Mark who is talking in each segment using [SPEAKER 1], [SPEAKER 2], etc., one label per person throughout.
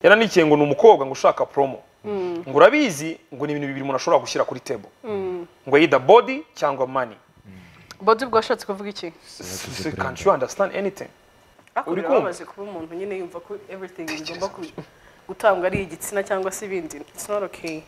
[SPEAKER 1] yaranikiye ngo ni umukobwa ngo ushaka promo ngo urabizi ngo ni ibintu bibiri umuntu ashobora gushyira kuri table ngo either body cyangwa money
[SPEAKER 2] bodi ubwo washatse kuvuga iki
[SPEAKER 1] S- can't you understand anything
[SPEAKER 2] Ariko
[SPEAKER 1] Uri
[SPEAKER 2] biba
[SPEAKER 1] kumva?
[SPEAKER 2] bamaze kuba umuntu nyine yumva ko everything igomba ku- gutangwa ari igitsina cyangwa se ibindi it's not okay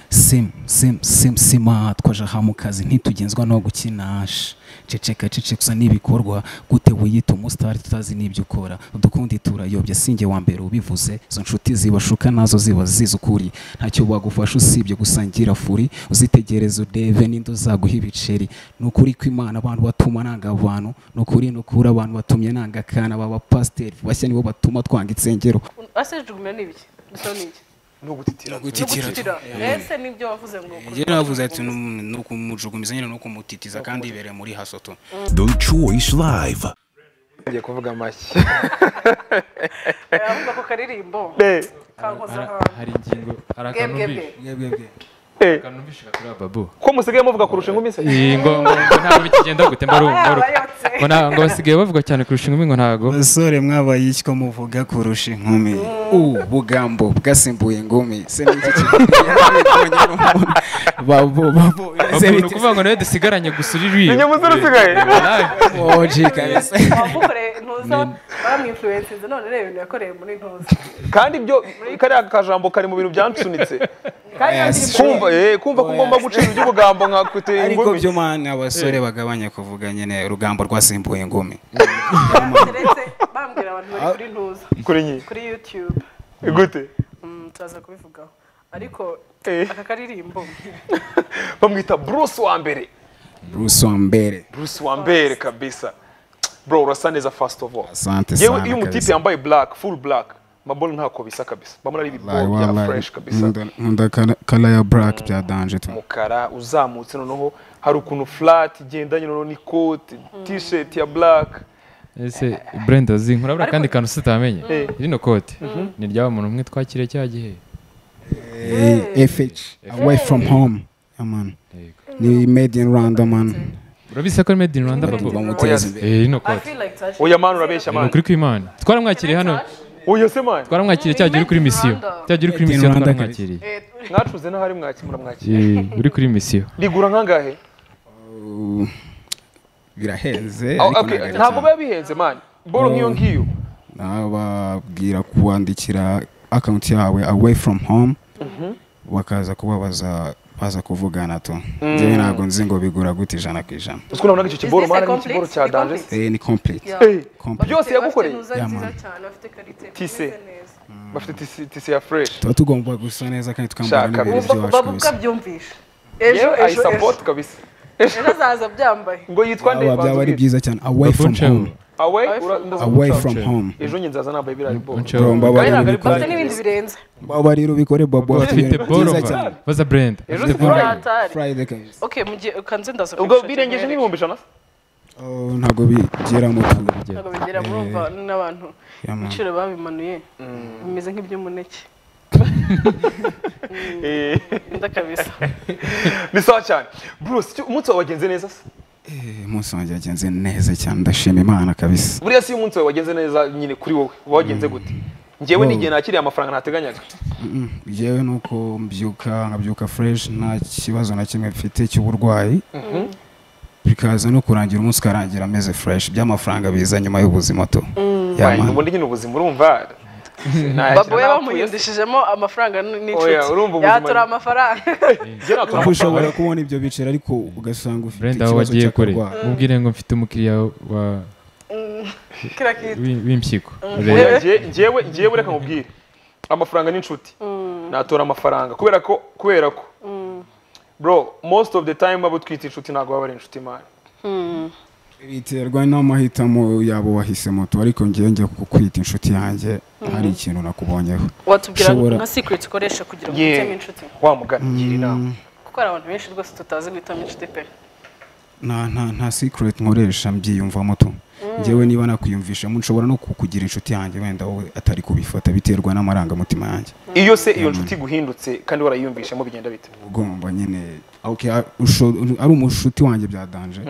[SPEAKER 3] simu simu simu sima twaje aha mu kazi ntitugenzwa no gukinasha ceceka ceceka n'ibikorwa gute wiyita umusitari tutazi n'ibyo ukora udukundi turayobya singe wa mbere ubivuze izo nshuti zibashuka nazo ziba zizi ukuri ntacyo bagufasha usibye gusangira furi uzitegereze udeve n'indi uzaguha ibiceri ni ukuri ko imana abantu batuma nanga abantu ni ukuri ni ukuri abantu batumye nanga akana b'abapasiteri bashya nibo batuma twanga insengero
[SPEAKER 2] ase jugumira ni ibiki gusa ni iki
[SPEAKER 1] no gutitira
[SPEAKER 2] No gutitira ese nibyo wavuze ngo
[SPEAKER 4] Njyewe navuze ati "Num- ni ukumujugumiza nyine ni ukumutitiza kandi ibereye muri hasoto
[SPEAKER 5] The Choice Live.
[SPEAKER 1] ngiye kuvuga amashyi
[SPEAKER 2] avuga ko karirimbo
[SPEAKER 1] Eh,
[SPEAKER 2] kankoza
[SPEAKER 6] Hari-
[SPEAKER 2] ahantu
[SPEAKER 6] hari ingingo hari akantu
[SPEAKER 2] Bwe, bwe,
[SPEAKER 6] mbi-
[SPEAKER 1] eh,
[SPEAKER 6] akantu mbishika kuri babu
[SPEAKER 1] ko musigaye muvuga kurusha inkumi se
[SPEAKER 6] iyi ngo ngo ngo ntabwo bikigenda gute mbaru-
[SPEAKER 2] Aba
[SPEAKER 6] mbaruka
[SPEAKER 2] yabayotse.
[SPEAKER 6] ngo nta- ngo basigaye bavuga cyane kurusha inkumi ngo ntago
[SPEAKER 3] basore mwabaye iki muvuga kurusha inkumi ubu bugambo bwasimbuye ingumi se ni iki
[SPEAKER 6] Babu, ni ukuvuga ngo nawe dusigaranye gusa uri
[SPEAKER 1] nyamusore usigaye
[SPEAKER 2] wamukoreye ntuza baramwinfluensinze none rero ibintu yakoreye muri ntuza
[SPEAKER 1] kandi ibyo kariya kajambo kari mu bintu byansunitse
[SPEAKER 2] kandi iyo ndirimbo
[SPEAKER 1] kumva eh, kumva ko ugomba gucira iby'ubugambo nka kwiteye
[SPEAKER 3] ariko
[SPEAKER 1] ingumi
[SPEAKER 3] byo mani abasore bagabanya kuvuga nyine urugambo rwasimbuye ingumi
[SPEAKER 2] uretse bambwira abantu bari kuri ntuza
[SPEAKER 1] kuri nyi
[SPEAKER 2] kuri youtube
[SPEAKER 1] gute
[SPEAKER 2] Mm, turaza kubivugaho ariko
[SPEAKER 1] Eh.
[SPEAKER 2] aka karirimbo
[SPEAKER 1] bamwita bruce wa mbere
[SPEAKER 3] bruce wambere
[SPEAKER 1] bruce wa mbere kabisa bro urasa neza first of all
[SPEAKER 3] asante
[SPEAKER 1] yewe iyo
[SPEAKER 3] sana
[SPEAKER 1] umutipe
[SPEAKER 3] kabisa
[SPEAKER 1] yambaye black full black mabolo ntako bisa kabisa bamara ari
[SPEAKER 3] Wallahi,
[SPEAKER 1] ibiboro bya
[SPEAKER 3] wallahi.
[SPEAKER 1] fresh kabisa
[SPEAKER 3] Nkunda- nkunda kala- kala ya black bya danje tu
[SPEAKER 1] umukara uzamutse noneho hari ukuntu flat igendanye noneho n'ikote t-shirt ya black
[SPEAKER 6] ese brenda zinkurabura akandi kantu utamenye
[SPEAKER 1] Eh.
[SPEAKER 6] rino kote ni ryaba umuntu umwe twakiriye cya gihe
[SPEAKER 3] Eh, fh away from home Yeah, man. ni made in rwanda man
[SPEAKER 6] urabise ko ari made in rwanda babu
[SPEAKER 3] bamuteza imbere
[SPEAKER 6] Eh, rino
[SPEAKER 2] I
[SPEAKER 6] kote
[SPEAKER 2] feel like touching
[SPEAKER 1] oya mani urabeshya
[SPEAKER 6] ni
[SPEAKER 1] mani
[SPEAKER 6] ukuri kw'imana twaramwakiriye hano
[SPEAKER 1] oya se mani
[SPEAKER 6] twaramwakiriye cya gihe uri kuri misiyo cya gihe uri kuri
[SPEAKER 3] Made in
[SPEAKER 6] misiyo
[SPEAKER 3] Rwanda
[SPEAKER 6] twaramwakiriye
[SPEAKER 1] mwacuze n'ahari mwaki muramwakira
[SPEAKER 6] Eh, uri kuri misiyo
[SPEAKER 1] rigura nkangahe
[SPEAKER 3] Uh, birahenze
[SPEAKER 1] Ah,
[SPEAKER 3] ariko
[SPEAKER 1] okay,
[SPEAKER 3] ntabwo ari
[SPEAKER 1] ntabwo biba
[SPEAKER 3] cyane.
[SPEAKER 1] bihenze mani bolo nk'iyo ngiyo
[SPEAKER 3] nababwira kubandikira akawunti yawe away from home bakaza kubabaza baza kuvugana to njyewe ntabwo nzi ngo bigura gute ijana ku ijana
[SPEAKER 1] uziko nabonaga icyo kiboro
[SPEAKER 2] Is this a
[SPEAKER 1] mani n'ikiboro
[SPEAKER 2] complete?
[SPEAKER 1] cya
[SPEAKER 2] Is it
[SPEAKER 1] danje
[SPEAKER 2] complete?
[SPEAKER 3] Eh, ni complete
[SPEAKER 2] Yeah.
[SPEAKER 1] Eh,
[SPEAKER 3] Complete.
[SPEAKER 1] byose yagukoreye
[SPEAKER 2] Bafite
[SPEAKER 3] Yeah,
[SPEAKER 2] ntuza nziza
[SPEAKER 3] man.
[SPEAKER 2] cyane bafite karite
[SPEAKER 1] Tise.
[SPEAKER 2] imeze neza.
[SPEAKER 1] bafite tisi- tisi ya fresh
[SPEAKER 3] tuba tugomba gusa neza kandi twambara
[SPEAKER 1] Shaka.
[SPEAKER 3] n'ibintu
[SPEAKER 1] Bumva-
[SPEAKER 3] byacu
[SPEAKER 2] bavuga
[SPEAKER 3] kabisa
[SPEAKER 2] byumvisha
[SPEAKER 1] yewe ayisapoti kabisa
[SPEAKER 2] ejo azaza byambaye
[SPEAKER 1] ngo yitwa nde
[SPEAKER 3] Aba byaba ari
[SPEAKER 1] banzubwire
[SPEAKER 3] byiza cyane away
[SPEAKER 6] Babu
[SPEAKER 3] from
[SPEAKER 6] nshabo.
[SPEAKER 3] home
[SPEAKER 1] away
[SPEAKER 2] Away
[SPEAKER 1] ura-
[SPEAKER 2] from
[SPEAKER 1] ndaza
[SPEAKER 3] away
[SPEAKER 1] guca.
[SPEAKER 3] from home
[SPEAKER 1] ejo nyine nzaza nambaye biriya biboro
[SPEAKER 6] Unshabo.
[SPEAKER 3] Bro, mbaba
[SPEAKER 1] Kandi
[SPEAKER 3] rero
[SPEAKER 1] ntabwo ari
[SPEAKER 3] ubikore
[SPEAKER 2] bafite n'ibindi birenze
[SPEAKER 3] mbaba rero ubikore babo
[SPEAKER 6] bafite bolo
[SPEAKER 3] byiza cyane
[SPEAKER 6] baza brenda
[SPEAKER 1] Ejo
[SPEAKER 6] Bafite
[SPEAKER 1] si
[SPEAKER 6] bolo.
[SPEAKER 1] Friday.
[SPEAKER 2] Hatari.
[SPEAKER 3] friday kabisa
[SPEAKER 2] okay mu gihe kanze ndaza
[SPEAKER 1] ubwo
[SPEAKER 2] kubishakira
[SPEAKER 1] birengeje
[SPEAKER 2] mwereke.
[SPEAKER 1] n'ibihumbi ijana se
[SPEAKER 3] Oh, ntabwo bigira mu tuntu
[SPEAKER 2] ntabwo bigera murumva n'abantu
[SPEAKER 3] Yeah, man.
[SPEAKER 2] ibiciro babimanuye bimeze nk'iby'umuneke
[SPEAKER 1] Eh,
[SPEAKER 2] nda kabisa
[SPEAKER 1] ni sawa cyane bruce icyo- umunsi wawe wagenze neza se
[SPEAKER 3] Eh, umunsi wanjye wagenze neza cyane ndashima imana kabisa
[SPEAKER 1] buriya si iyo umunsi wawe wagenze neza nyine kuri wowe uba wagenze gute ngewe n'igihe nakiriye amafaranga nateganyaga
[SPEAKER 3] Mm, Jewe nuko mbyuka nkabyuka fresh nta kibazo na kimwe mfite cy'uburwayi bikaza no kurangira umunsi ukarangira ameze fresh by'amafaranga biza nyuma y'ubuzima to Ya,
[SPEAKER 1] Fine,
[SPEAKER 3] man.
[SPEAKER 1] ubundi nyine ubuzima urumva Nta-
[SPEAKER 2] babo we
[SPEAKER 1] nta-
[SPEAKER 2] bamuhindishijemo amafaranga n-
[SPEAKER 1] Oya, urumva
[SPEAKER 2] n'inshuti
[SPEAKER 1] ubuzima-
[SPEAKER 2] yatura amafaranga
[SPEAKER 1] Njye nta
[SPEAKER 3] kuko ushobora
[SPEAKER 1] turamafaranga.
[SPEAKER 3] kubona ibyo biciro ariko ugasanga ufite
[SPEAKER 6] brenda aho
[SPEAKER 3] ikibazo
[SPEAKER 6] wagiye kure
[SPEAKER 3] cy'akarwara
[SPEAKER 6] mubwire ngo mfite umukiriya wa
[SPEAKER 2] kiriya kintu
[SPEAKER 6] w'im- w'impyiko
[SPEAKER 1] Oya, nge- ngewe ngewe reka nkubwire amafaranga ni inshuti natora amafaranga kubera ko kubera ko bro most of the time abo twita inshuti ntabwo baba ari inshuti mani
[SPEAKER 3] biterwa n'amahitamo yabo wahisemo to ariko ngewe njya kukwita inshuti yanjye hari ikintu nakubonyeho
[SPEAKER 2] watubwira
[SPEAKER 3] Ushobora-
[SPEAKER 2] nka secret ukoresha kugira ngo
[SPEAKER 1] Yeah.
[SPEAKER 2] uhitemo inshuti
[SPEAKER 1] wa mugani ngira inama
[SPEAKER 2] kuko hari abantu benshi rwose tutazi guhitamo inshuti pe
[SPEAKER 3] nta nta nta secret nkoresha mbyiyumvamo to ngewe niba nakwiyumvishamo nshobora no kukugira inshuti yanjye wenda wowe atari kubifata biterwa n'amarangamutima yanjye
[SPEAKER 1] iyo se iyo nshuti iguhindutse kandi warayiyumvishamo bigenda bite
[SPEAKER 3] ugomba nyine okay, a- usho- ari umushuti wanjye byadanje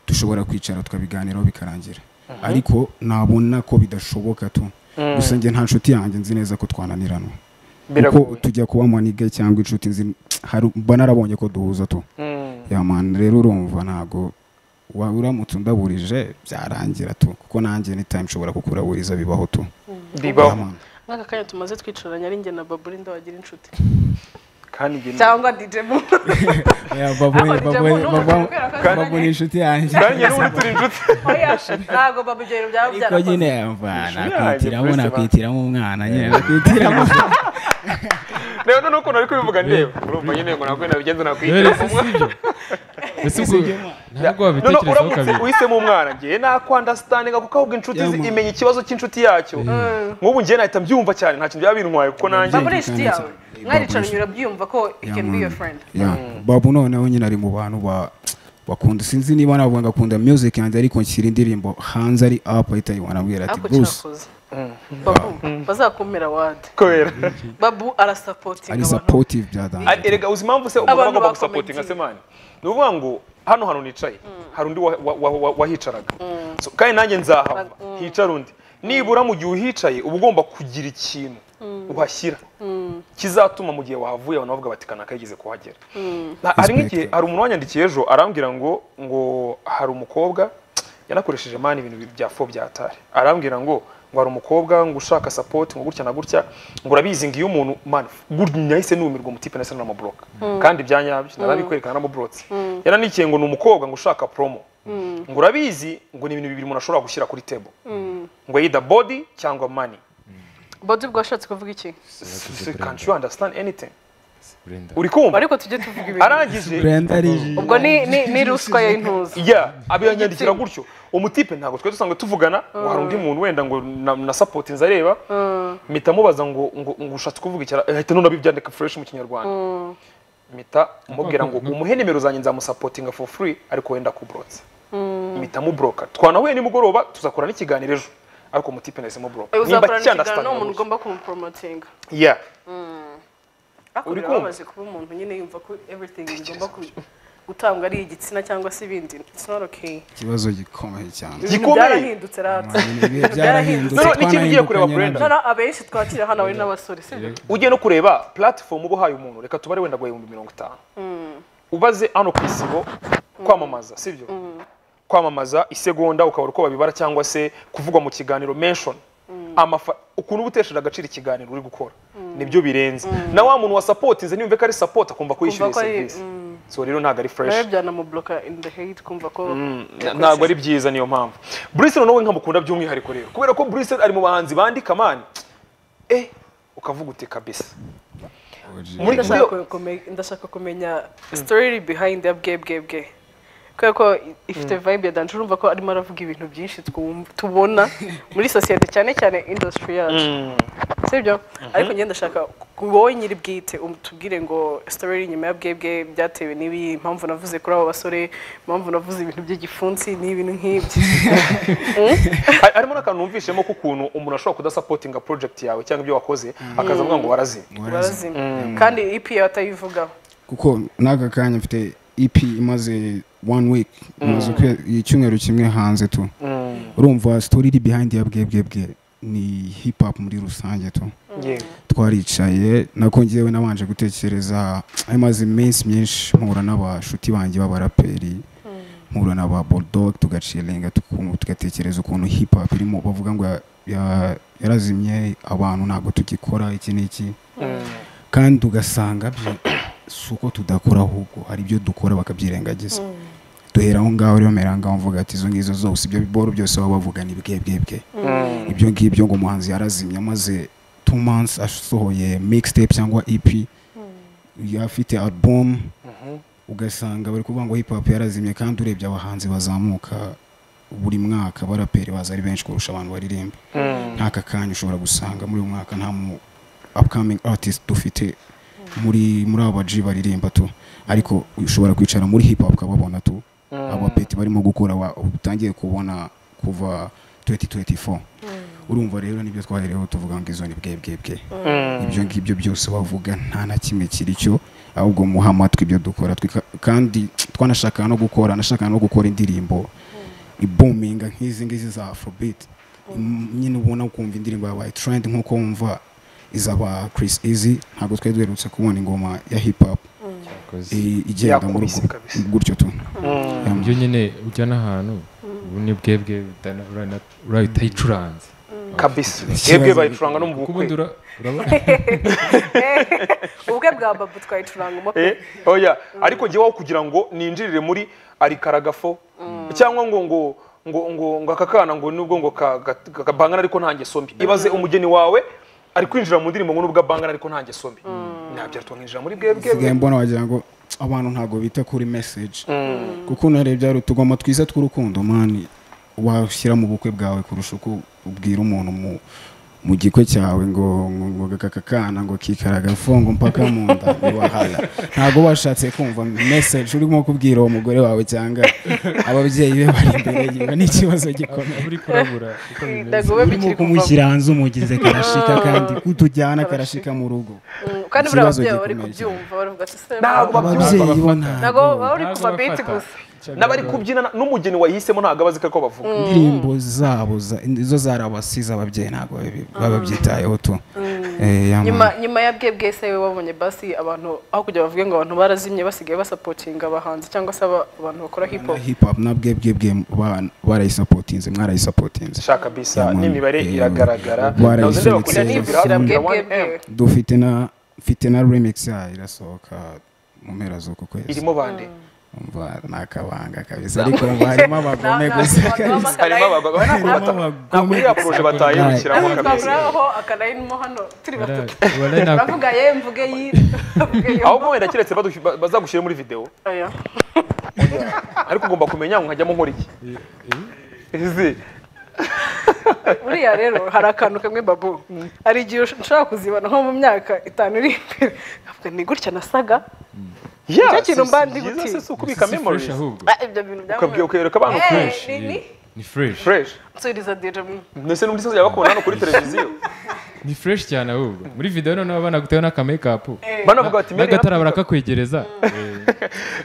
[SPEAKER 3] dushobora kwicara tukabiganiraho bikarangira ariko nabona ko bidashoboka tu gusa njye nta nshuti yanjye nzi neza ko twananiranwa kuko
[SPEAKER 1] biragoye
[SPEAKER 3] tujya kuba manige cyangwa inshuti nzi hari- mba narabonye ko duhuza tu
[SPEAKER 1] Mm.
[SPEAKER 3] ya mani rero urumva ntabwo wa- uramutse undaburije byarangira tu kuko nanjye ni time nshobora kukuraburiza bibaho tu Ya
[SPEAKER 1] bibaho
[SPEAKER 3] man.
[SPEAKER 2] nk'aka kanya tumaze twicaranye ari njye na baburi ndabagira inshuti
[SPEAKER 1] kandi njye ni-
[SPEAKER 2] cyangwa dj mu
[SPEAKER 3] Ya, babone-
[SPEAKER 2] Ariko njye
[SPEAKER 3] babone-
[SPEAKER 2] mbona uko
[SPEAKER 3] babone-
[SPEAKER 2] tubwira ko
[SPEAKER 3] babone
[SPEAKER 2] azanye.
[SPEAKER 3] inshuti yanjye
[SPEAKER 1] kandi njye n'ubundi turi inshuti
[SPEAKER 2] oya ntabwo babu ibyo bintu byaba
[SPEAKER 3] ariko
[SPEAKER 2] byarakoze
[SPEAKER 3] nyine yava
[SPEAKER 1] Inshuti
[SPEAKER 3] nakwitiramo
[SPEAKER 1] yanjye,
[SPEAKER 3] nakwitiramo umwana nyine nakwitiramo
[SPEAKER 1] rero noneho ukuntu ari kubivuga ndeba urumva nyine ngo ntabwo nabigenza
[SPEAKER 6] Yoweri
[SPEAKER 1] nakwigira
[SPEAKER 6] si sibyo ese ubwo
[SPEAKER 1] noneho
[SPEAKER 6] ntabwo wabitekerezaho
[SPEAKER 1] uramutse
[SPEAKER 6] kabiri
[SPEAKER 1] uhisemo umwana ngewe nakwandasitandinga kuko ahubwo inshuti
[SPEAKER 3] Yeah,
[SPEAKER 1] zi-
[SPEAKER 3] man.
[SPEAKER 1] imenya ikibazo cy'inshuti yacyo nk'ubu ngewe nahita mbyumva cyane nta kintu byaba bintwaye kuko nanjye
[SPEAKER 2] baburi inshuti yawe
[SPEAKER 3] Babu
[SPEAKER 2] mwaricaranye
[SPEAKER 3] inshuti.
[SPEAKER 2] urabyumva ko he can be your friend
[SPEAKER 3] Yeah. babu noneho nyine ari mu bantu ba bakunda sinzi niba navuga ngo akunda music yanjye ariko nshyira indirimbo hanze ari up ahita wanabwira ati
[SPEAKER 2] ariko
[SPEAKER 3] bruce
[SPEAKER 2] cyakoze babu bazakumira wadi
[SPEAKER 1] kubera
[SPEAKER 2] babu arasapotinga
[SPEAKER 3] ari
[SPEAKER 2] abantu
[SPEAKER 3] supportive
[SPEAKER 1] Ari-
[SPEAKER 3] byadangaje
[SPEAKER 1] erega uzi impamvu se umuntu
[SPEAKER 2] Abantu
[SPEAKER 1] agomba
[SPEAKER 2] bakomentinga.
[SPEAKER 1] gusapotinga se mani ni ukuvuga ngo hano hantu nicaye hari undi wa- wa- wa- wa- wahicaraga So, kandi nanjye nzahava hicara undi nibura mu gihe uhicaye uba ugomba kugira ikintu uhashyira kizatuma mu gihe wahavuye abantu bavuga bati kanaka yigeze kuhagera Na- hari nk'igihe hari umuntu wanyandikiye ejo arambwira ngo ngo hari umukobwa yanakoresheje mani ibintu bya fo bya tare arambwira ngo ngo hari umukobwa ngo ushaka sapoti ngo gutya na gutya ngo urabizi ngo iyo umuntu mani gutya nahise numirwa umutipe nahise namuburoka kandi ibya nyabyo narabikwerekana naramuburotse yananikiye ngo ni umukobwa ngo ushaka promo ngo urabizi ngo ni ibintu bibiri umuntu ashobora gushyira kuri tebo ngo yida body cyangwa mani
[SPEAKER 2] bodi bwo washatse kuvuga iki
[SPEAKER 1] can't you understand anything uri kumva
[SPEAKER 2] ariko tujye tuvuga ibintu
[SPEAKER 1] arangije
[SPEAKER 3] brenda ari
[SPEAKER 2] ubwo ni ni ni ruswa ya intuza
[SPEAKER 1] ya abiranyandikira gutyo umutipe ntabwo twari dusanzwe tuvugana ngo hari undi muntu wenda ngo na, na sapoti nzareba mpita mubaza ngo ngo, ngo ushatse kuvuga iki ahita none abibyandika fresh mu kinyarwanda mpita mubwira ngo umuhe nimero zanjye nzamusapotinga for free ariko wenda kuburotse mpita mubroka twanahuye nimugoroba tuzakora n'ikiganiro ejo ariko umutipe nahise mubroka
[SPEAKER 2] Eh,
[SPEAKER 1] nimba
[SPEAKER 2] uzakorana ikiganiro
[SPEAKER 1] cyandastana
[SPEAKER 2] n'umuntu ugomba kumuporomotinga
[SPEAKER 1] yeah
[SPEAKER 2] ariko
[SPEAKER 1] Uri
[SPEAKER 2] birababaje kuba umuntu nyine yumva ko everything igomba ku- gutangwa ari igitsina cyangwa se ibindi it's not okay
[SPEAKER 3] ikibazo gikomeye cyane
[SPEAKER 2] ibintu
[SPEAKER 1] gikomeye
[SPEAKER 2] byarahindutse rata
[SPEAKER 3] Ibihe byarahindutse
[SPEAKER 1] Noneho n'ikintu ugiye kureba
[SPEAKER 3] twanahindukanye
[SPEAKER 1] Brenda.
[SPEAKER 3] nabyo.
[SPEAKER 2] noneho abenshi twakira hano abari n'abasore sibyo
[SPEAKER 1] ugiye no kureba platifomu uba uhaye umuntu reka tubare wenda guha ibihumbi mirongo itanu ubaze hano ku isibo kwamamaza sibyo kwamamaza isegonda ukabura uko babibara cyangwa se kuvugwa mu kiganiro mention Amafa- ukuntu uba utesheje agaciro ikiganiro uri gukora nibyo birenze na wa muntu wasapotinze niyumve ko ari sapoti akumva ko yishyuye
[SPEAKER 2] ko ari-
[SPEAKER 1] serivisi so rero ntabwo ari
[SPEAKER 2] nawe
[SPEAKER 1] fureshi
[SPEAKER 2] byanamuburoka in the hate kumva ko
[SPEAKER 1] ntabwo ari byiza niyo mpamvu Bruce noneho we nkamukunda by'umwihariko rero kubera ko Bruce ari mu bahanzi bandika mani eh ukavuga uti kabisa muri muri-
[SPEAKER 2] Ndashaka kume- ndashaka kumenya story behind ya bwe bwe bwe kubera ko i- ifite vibe ya danje urumva ko arimo aravuga ibintu byinshi twumva- tubona muri sosiyete cyane cyane industry yacu sibyo ariko njye ndashaka ku- wowe nyiri bwite um- tubwire ngo story iri inyuma ya bwe bwe byatewe n'ibi impamvu navuze kuri abo basore impamvu navuze ibintu by'igifunsi n'ibintu nk'ibyo
[SPEAKER 1] Hari- harimo n'akantu numvishemo k'ukuntu umuntu ashobora kudasapotinga project yawe cyangwa ibyo wakoze akaza avuga ngo warazi
[SPEAKER 2] barazima kandi EP atayivugaho
[SPEAKER 3] kuko n'aka kanya mfite EP imaze one week imaze ukwe- icyumweru kimwe hanze tu urumva story iri behind ya bwe bwe bwe ni hip hop muri rusange tu twaricaye nako ngewe nabanje gutekereza amaze iminsi myinshi mpura n'abashuti banjye b'abaraperi mpura n'aba bulldog tugacilenga tugatekereza ukuntu hip hop irimo bavuga ngo ya- ya- yarazimye abantu ntabwo tugikora iki n'iki kandi ugasanga byi- si uko tudakora ahubwo hari ibyo dukora bakabyirengagiza duhera aho ngaho rero mera ngaho mvuga ati izo ngizo zose ibyo biboro byose baba bavuga ni bwe bwe bwe ibyo ngibyo ngo umuhanzi yarazimye amaze two months asohoye mixtape cyangwa EP afite album ugasanga bari kuvuga ngo hip hop yarazimye kandi urebye abahanzi bazamuka buri mwaka baraperi baza ari benshi kurusha abantu baririmba ntaka kanya ushobora gusanga muri uyu mwaka nta mu upcoming artist dufite muri muri aba G baririmba tu ariko ushobora kwicara muri hip hop ukababona tu abapeti barimo gukora wa- utangiye kubona kuva 2024 urumva rero nibyo twahereyeho tuvuga ngo izo ni bwe bwe bwe ibyo ngibyo byose bavuga nta na kimwe kiri cyo ahubwo muha amatwi ibyo dukora twika- kandi twanashaka no gukora nashaka no gukora indirimbo ibuminga nk'izi ngizi za afrobeat mm, nyine ubona ukumva indirimbo ya white trend nk'uko wumva izaba chris easy ntabwo twari duherutse kubona ingoma ya hip hop
[SPEAKER 7] Yakoze.
[SPEAKER 3] i- igenda muri
[SPEAKER 1] Yakubise
[SPEAKER 3] ubwo
[SPEAKER 1] kabisa.
[SPEAKER 3] gutyo tu
[SPEAKER 6] ibyo nyine ujya n'ahantu ubu ni bwebwe bitana- urana- urayitayicuranze
[SPEAKER 1] kabisa
[SPEAKER 3] Ikibazo-
[SPEAKER 1] yebwe bayicuranga no mu
[SPEAKER 6] kuko ubundi
[SPEAKER 1] bukwe
[SPEAKER 6] ura- urabona
[SPEAKER 2] ubwe bwa babu twayicurangamo pe
[SPEAKER 1] Eh, oya ariko njyewe kugira ngo ninjirire muri arikaragafo cyangwa ngo ngo ngo ngo ngo aka kana ngo nubwo ngo ka- ga- ga- gabangana ariko nta ngeso mbi ibaze umugeni wawe ari kwinjira mu ndirimbo ngo nubwo abangana ariko nta ngeso mbi ntabyo twamwinjira muri bwebwe
[SPEAKER 3] nsigaye mbona wagira ngo abantu ntabwo bita kuri message kuko unarebye hari utugoma twiza tw'urukundo mani washyira mu bukwe bwawe kurusha uko ubwira umuntu mu mu gikwe cyawe ngo ngo ngo aka kana ngo kikaragafo ngo mpaka mu nda ntiwahala ntabwo washatse kumva message urimo kubwira uwo mugore wawe cyangwa ababyeyi be bari imbere yiwe ni ikibazo gikomeye
[SPEAKER 6] uri kurabura uko bimeze
[SPEAKER 2] ntabwo we
[SPEAKER 3] urimo
[SPEAKER 2] bikiri kuva
[SPEAKER 3] kumushyira hanze umugeze karashika kandi kutujyana karashika mu rugo
[SPEAKER 2] Mm, kandi buriya
[SPEAKER 3] Ikibazo
[SPEAKER 2] ababyeyi bari
[SPEAKER 3] gikomeye
[SPEAKER 2] kubyumva baravuga ati se
[SPEAKER 1] Ntabwo
[SPEAKER 2] ntabwo-
[SPEAKER 3] ababyeyi
[SPEAKER 2] ntabwo
[SPEAKER 3] bo ntabwo
[SPEAKER 2] baba bari kuva biti gusa
[SPEAKER 1] n'abari kubyina na- n'umugeni wayihisemo ntabwo abazi ko bavuga
[SPEAKER 3] indirimbo zabo za- zo zari abasize ababyeyi ntabwo babi- bababyitayeho tu Eh, ya
[SPEAKER 2] nyuma
[SPEAKER 3] muntu.
[SPEAKER 2] nyuma ya bwebwe se we wabonye basi abantu aho kugira bavuge ngo abantu barazimye basigaye basapotinga abahanzi cyangwa se aba- abantu bakora hip
[SPEAKER 3] na
[SPEAKER 2] hop
[SPEAKER 3] hip hop na bwe bwe bwe ba- barayisapotinze mwarayisapotinze
[SPEAKER 1] shaka bisa
[SPEAKER 3] Ya, man.
[SPEAKER 1] n'imibare
[SPEAKER 3] Eh,
[SPEAKER 1] iragaragara
[SPEAKER 3] barayisunitse.
[SPEAKER 1] nawe ndeba kujya nibira
[SPEAKER 2] Shyira
[SPEAKER 1] hakurya
[SPEAKER 2] bwebwe
[SPEAKER 1] 1M
[SPEAKER 2] bwe.
[SPEAKER 3] dufite na mfite na remix yayo irasohoka mu mpera z'uku kwezi
[SPEAKER 1] irimo bande
[SPEAKER 3] umva ni akabanga kabisa ariko umva harimo abagome gusa kabisa
[SPEAKER 1] harimo abagabo ntabwo bata- ntabwo iriya poroje batayirukiramo
[SPEAKER 2] Ntabwo
[SPEAKER 1] kabisa
[SPEAKER 2] twaburaho akalayinimo hano turi batatu
[SPEAKER 6] wari nako
[SPEAKER 2] turavuga ye mvuge yi mvuge yo.
[SPEAKER 1] ahubwo wenda keretse badu- ba- bazagushyira muri video
[SPEAKER 2] Oya.
[SPEAKER 1] ariko ugomba kumenya ngo nkajyamo nkora iki izi
[SPEAKER 2] buriya rero hari akantu kamwe babu hari igihe ushobora kuzibana nko mu myaka itanu iri imbere ukavuga, ni gutya nasaga
[SPEAKER 1] ya
[SPEAKER 2] Nicyo kintu
[SPEAKER 1] si-
[SPEAKER 2] mba
[SPEAKER 1] si
[SPEAKER 2] ndi
[SPEAKER 1] byiza
[SPEAKER 2] guti.
[SPEAKER 1] se si ukubika
[SPEAKER 6] kubika
[SPEAKER 1] memories
[SPEAKER 6] memories ahubwo
[SPEAKER 2] Ah, ibyo bintu
[SPEAKER 1] ukabwira
[SPEAKER 2] byambaye
[SPEAKER 1] ukereka abantu
[SPEAKER 2] Eh.
[SPEAKER 1] fresh
[SPEAKER 6] fresh
[SPEAKER 2] ni- ni-
[SPEAKER 6] ni fresh
[SPEAKER 1] fresh
[SPEAKER 2] nsubiriza dira mu
[SPEAKER 1] mbese n'undi se yabakubona hano kuri televiziyo
[SPEAKER 6] ni fresh cyane ahubwo muri video noneho banagutewe n'aka makeup
[SPEAKER 1] banavuga bati "Mary,
[SPEAKER 6] n'agatara barakakwegereza Eh,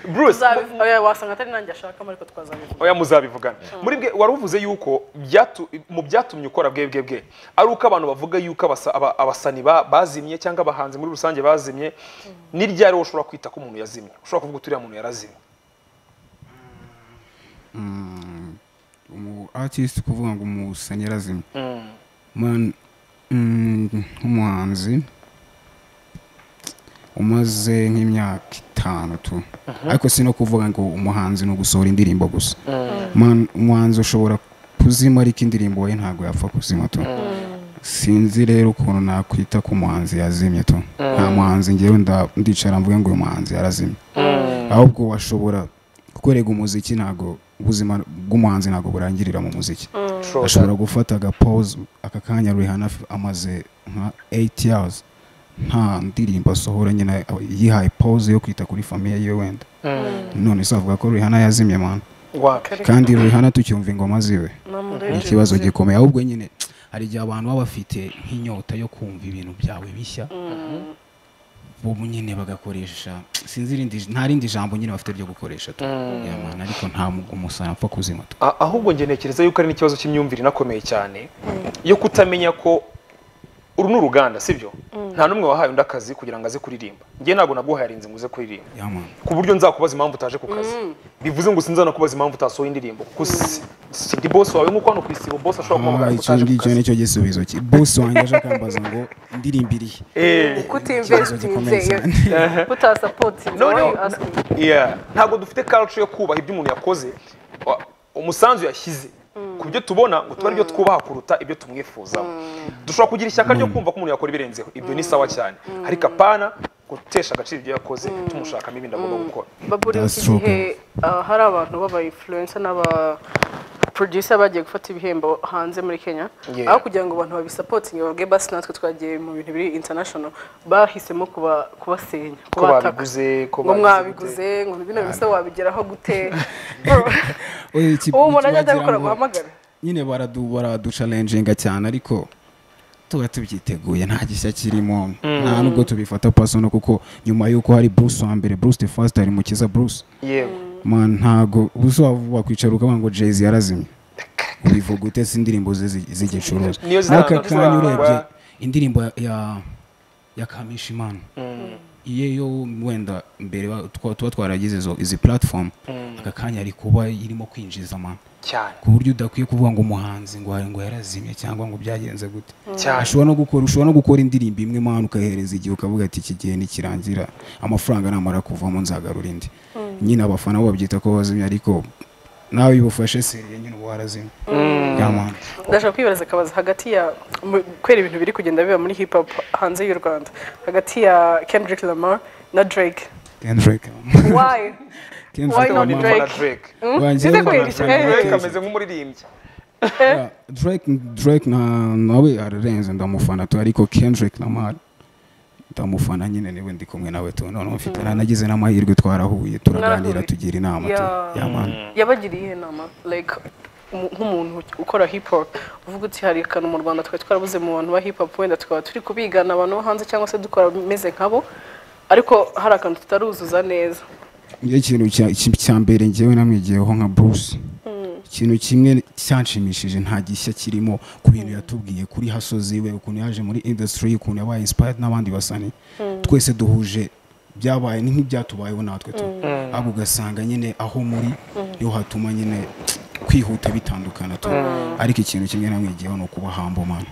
[SPEAKER 1] Bruce
[SPEAKER 2] Tuzabivuga. Oya, wasanga atari nanjye ashakamo ariko twazabivuga
[SPEAKER 1] oya muzabivugana muri bwe wari uvuze yuko byatu- mu byatumye ukora bwe bwe bwe ari uko abantu bavuga yuko abasa- aba- abasani ba- bazimye cyangwa abahanzi muri rusange bazimye ni ryari wowe ushobora kwita ko umuntu yazimye ushobora kuvuga uturiya muntu yarazimye
[SPEAKER 3] umu artist kuvuga ngo umusani yarazimye Man, mm, nk'umuhanzi umaze nk'imyaka itanu tu ariko si no kuvuga ngo umuhanzi ni ugusohora indirimbo gusa Man, umuhanzi ushobora kuzima ariko indirimbo ye ntabwo yapfa kuzima tu sinzi rero ukuntu nakwita ko umuhanzi yazimye tu nta muhanzi ngewe nda- ndicara mvuge ngo uyu muhanzi yarazimye ahubwo washobora kukorega umuziki ntabwo ubuzima bw'umuhanzi ntabwo burangirira mu muziki
[SPEAKER 1] Sure.
[SPEAKER 3] ashobora gufata agapause aka kanya Rihanna f- amaze nka 8 years nta ndirimbo asohora nyine yihaye pause yo kwita kuri famiye yiwe wenda none se avuga ko Rihanna yazimye man
[SPEAKER 1] Waka.
[SPEAKER 3] kandi Rihanna tucyumva ingoma ziwe ni
[SPEAKER 2] namurere
[SPEAKER 3] ikibazo gikomeye ahubwo nyine hari igihe abantu baba bafite nk'inyota yo kumva ibintu byawe bishya bo nyine bagakoresha sinzi irindi nta rindi jambo nyine bafite ryo gukoresha tu Ya man, ariko nta mu- umusarani apfa kuzima tu
[SPEAKER 1] A- ahubwo njye ntekereza yuko ari n'ikibazo cy'imyumvire inakomeye cyane yo kutamenya ko uru ni uruganda sibyo nta n'umwe wahaye undi akazi kugira ngo aze kuririmba njye ntabwo naguhaye arinzi ngo uze kuririmba
[SPEAKER 3] Ya man.
[SPEAKER 1] ku buryo nzakubaza impamvu utaje ku kazi bivuze ngo sinzanakubaza impamvu utasohoye indirimbo kuko si- si ndi bosi wawe nk'uko hano ku isibo bosi ashobora
[SPEAKER 3] Ah,
[SPEAKER 1] kumpamagara ngo
[SPEAKER 3] icyo
[SPEAKER 1] utaje ku
[SPEAKER 3] ngicyo
[SPEAKER 1] kazi
[SPEAKER 3] nicyo gisubizo cye bosi wanjye aje akambaza ngo indirimbo irihe
[SPEAKER 1] Eh,
[SPEAKER 3] gikomeye
[SPEAKER 2] kutinvesitinze
[SPEAKER 3] cyane.
[SPEAKER 2] kutasapotinze
[SPEAKER 1] Noneho-
[SPEAKER 2] why you ask me?
[SPEAKER 1] yeah. ntabwo dufite culture yo kubaha ibyo umuntu yakoze wa- umusanzu yashyize ku byo tubona ngo tuba aribyo twubaha kuruta ibyo tumwifuzaho dushobora kugira ishyaka ryo kumva ko umuntu yakora ibirenzeho ibyo ni sawa cyane ariko apana gutesha agaciro ibyo yakoze tumushakamo ibindi agomba gukora
[SPEAKER 2] baburiwe
[SPEAKER 3] That's
[SPEAKER 2] iki
[SPEAKER 3] true,
[SPEAKER 2] gihe ah, hari abantu b'aba influencer n'aba producer bagiye gufata ibihembo hanze muri Kenya
[SPEAKER 1] Yeah.
[SPEAKER 2] aho kugira ngo abantu babisapotinge babwe basi natwe twagiye mu bintu biri international bahisemo kuba kubasenya kubataka
[SPEAKER 1] babiguze, ko
[SPEAKER 2] ngo
[SPEAKER 1] babize
[SPEAKER 2] mwabiguze ngo bino bisa wabigeraho gute
[SPEAKER 3] Oye, iki-
[SPEAKER 2] ubu umuntu ajya
[SPEAKER 3] iki wagira
[SPEAKER 2] adabikora
[SPEAKER 3] ngo-
[SPEAKER 2] guhamagara
[SPEAKER 3] nyine baradu baraducalenjinga cyane ariko tuba tubyiteguye nta gishya kirimo nta nubwo tubifata pasono kuko nyuma y'uko hari bruce wa mbere bruce the first ari mukiza bruce
[SPEAKER 1] yego
[SPEAKER 3] man ntago ubuso wakwicara ukavuga ngo jayz yarazimye ubivuga ute si indirimbo ze zi- z'igicuruza
[SPEAKER 1] Niyo
[SPEAKER 3] n'aka
[SPEAKER 1] ziranga-
[SPEAKER 3] kanya urebye
[SPEAKER 1] ziranga-
[SPEAKER 3] indirimbo ya- ya ya kamishimana iyo yo wenda mbere ba- twa- tuba twaragize izo izi platform aka kanya ari kuba irimo kwinjiza amana
[SPEAKER 1] cyane
[SPEAKER 3] ku buryo udakwiye kuvuga ngo umuhanzi ngo ngo yarazimye cyangwa ngo byagenze gute
[SPEAKER 1] cyane
[SPEAKER 3] ashobora no gukora ushobora no gukora indirimbo imwe mpamvu ukahereza igihe ukavuga ati iki gihe nikirangira amafaranga namara kuvamo nzagarura indi nyine abafana bo babyita ko bazimye ariko nawe iyo ubufashe seriye nyine uba warazimye Ya man.
[SPEAKER 2] ndashaka kwibaza akabazo hagati ya mu- kubera ibintu biri kugenda biba muri hip hop hanze y'u rwanda hagati ya kendrick lamar na drake
[SPEAKER 3] Kendrick.
[SPEAKER 2] why
[SPEAKER 3] Kendrick
[SPEAKER 2] Why not
[SPEAKER 1] Ndabona
[SPEAKER 3] Lamar.
[SPEAKER 2] Drake?
[SPEAKER 1] na Drake
[SPEAKER 2] Hmm?
[SPEAKER 3] Wanjye
[SPEAKER 2] Bize
[SPEAKER 3] wabona
[SPEAKER 2] kwirishya,
[SPEAKER 3] Drake.
[SPEAKER 2] eh.
[SPEAKER 1] Drake ameze nk'umuririmbyi
[SPEAKER 3] Yeah, Drake Drake na nawe ararenze ndamufana tu ariko Kendrick Lamar ndamufana nyine niwe ndi kumwe nawe tu noneho mfite nagize n'amahirwe twarahuye turaganira
[SPEAKER 2] Mwarahuye.
[SPEAKER 3] tugira inama tu
[SPEAKER 2] Yeah.
[SPEAKER 3] ya man.
[SPEAKER 2] yabagiriye iyihe nama like umu- nk'umuntu ukora hip hop uvuga uti hari akantu mu rwanda twari twarabuze mu bantu ba hip hop wenda tukaba turi kubigana abantu bo hanze cyangwa se dukora bimeze nkabo ariko hari akantu tutaruzuza neza
[SPEAKER 3] Njye ikintu cya- iki- cya mbere njyewe namwigiyeho nka Bruce ikintu kimwe cyanshimishije nta gishya kirimo ku bintu yatubwiye kuri hasozi we ukuntu yaje muri industry ukuntu yabaye inspired n'abandi basani twese duhuje byabaye ni nk'ibyatubayeho natwe tu ahubwo ugasanga nyine aho muri niho hatuma nyine kwihuta bitandukana tu ariko ikintu kimwe namwigiyeho ni ukuba hambo mana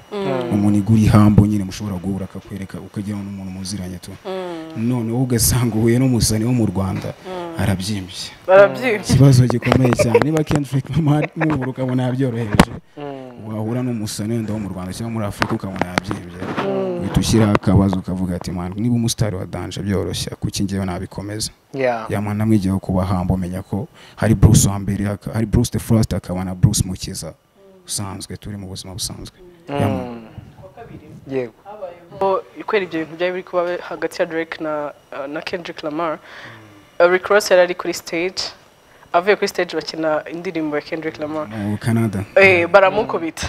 [SPEAKER 3] umuntu igura ihambo nyine mushobora guhura akakwereka ukagira ngo ni umuntu muziranye tu noneho ugasanga uhuye n'umusani wo mu rwanda arabyimbye
[SPEAKER 2] barabyibushye
[SPEAKER 3] ikibazo gikomeye cyane niba Kendrick Lamar mubura ukabona yabyoroheje wahura n'umusani wenda wo mu Rwanda cyangwa muri Afurika ukabona yabyibye uhita ushyiraho akabazo ukavuga ati man niba umusitari wa danje byoroshya kuki ngewe nabikomeza
[SPEAKER 1] Yeah.
[SPEAKER 3] yamana namwigiyeho kuba hamba umenya ko hari Bruce wa mbere haka- hari Bruce the First hakaba na Bruce Mukiza usanzwe turi mu buzima busanzwe Ya man.
[SPEAKER 1] yego
[SPEAKER 2] kubera ibyo bintu byari biri kuba hagati ya drake na na kendrick lamar Uh, rick ross yari ari kuri stage avuye kuri stage bakina indirimbo ya kendrick lamar
[SPEAKER 3] mu Canada
[SPEAKER 2] Eh, baramukubita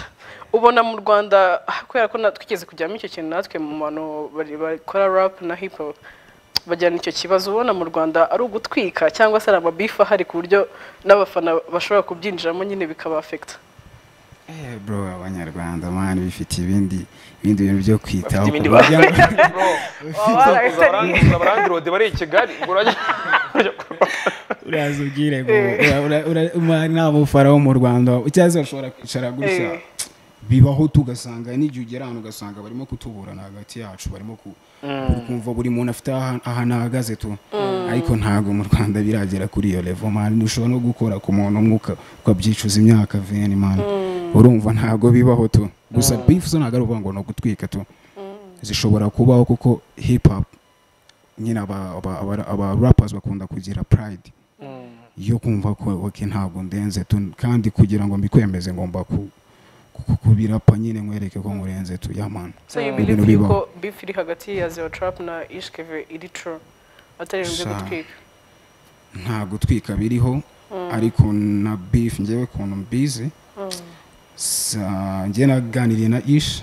[SPEAKER 2] ubona mu rwanda ah, kubera ko na- twigeze kujyamo icyo kintu natwe mu bantu bari- bakora rap na hip hop bajyana icyo kibazo ubona mu rwanda ari ugutwika cyangwa se ari amabifu ahari ku buryo n'abafana bashobora kubyinjiramo nyine bikaba afekita
[SPEAKER 3] Eh, bro abanyarwanda man bifite ibindi ibindi bintu byo kwitaho
[SPEAKER 1] ibindi
[SPEAKER 3] ku buryo-
[SPEAKER 1] abarandirode bari i kigali urajya
[SPEAKER 3] uraza ubwire ngo ntamufara wo mu rwanda cyangwa se bashobora kwicara gutya
[SPEAKER 2] Eh.
[SPEAKER 3] bibaho tugasanga n'igihe ugera hano ugasanga barimo kutuburana hagati yacu barimo ku kumva buri muntu afite aha- ahantu ahagaze tu ariko ntabwo mu rwanda biragera kuri iyo levo mani ushobora no gukora ku muntu umwe uka- ukabyicuza imyaka veni mani urumva ntabwo bibaho tu gusa bifu zo ntabwo ari ukuvuga ngo ni ugutwika tu zishobora kubaho kuko hip hop nyine aba aba- aba- aba rappers bakunda kugira pride yo kumva ko ok ntabwo ndenze tu kandi kugira ngo mbikwemeze ngomba ku ku- kubirapa nyine nkwereke ko nkurenze tu yamana
[SPEAKER 2] so you
[SPEAKER 3] Ibintu
[SPEAKER 2] believe
[SPEAKER 3] bibaho.
[SPEAKER 2] yuko beef iri hagati ya zero trap na ishkeve iri true atari ibintu byo
[SPEAKER 3] Sha.
[SPEAKER 2] gutwika
[SPEAKER 3] nta gutwika biriho ariko na beef ngewe ukuntu mbizi sa- njye naganiriye na ish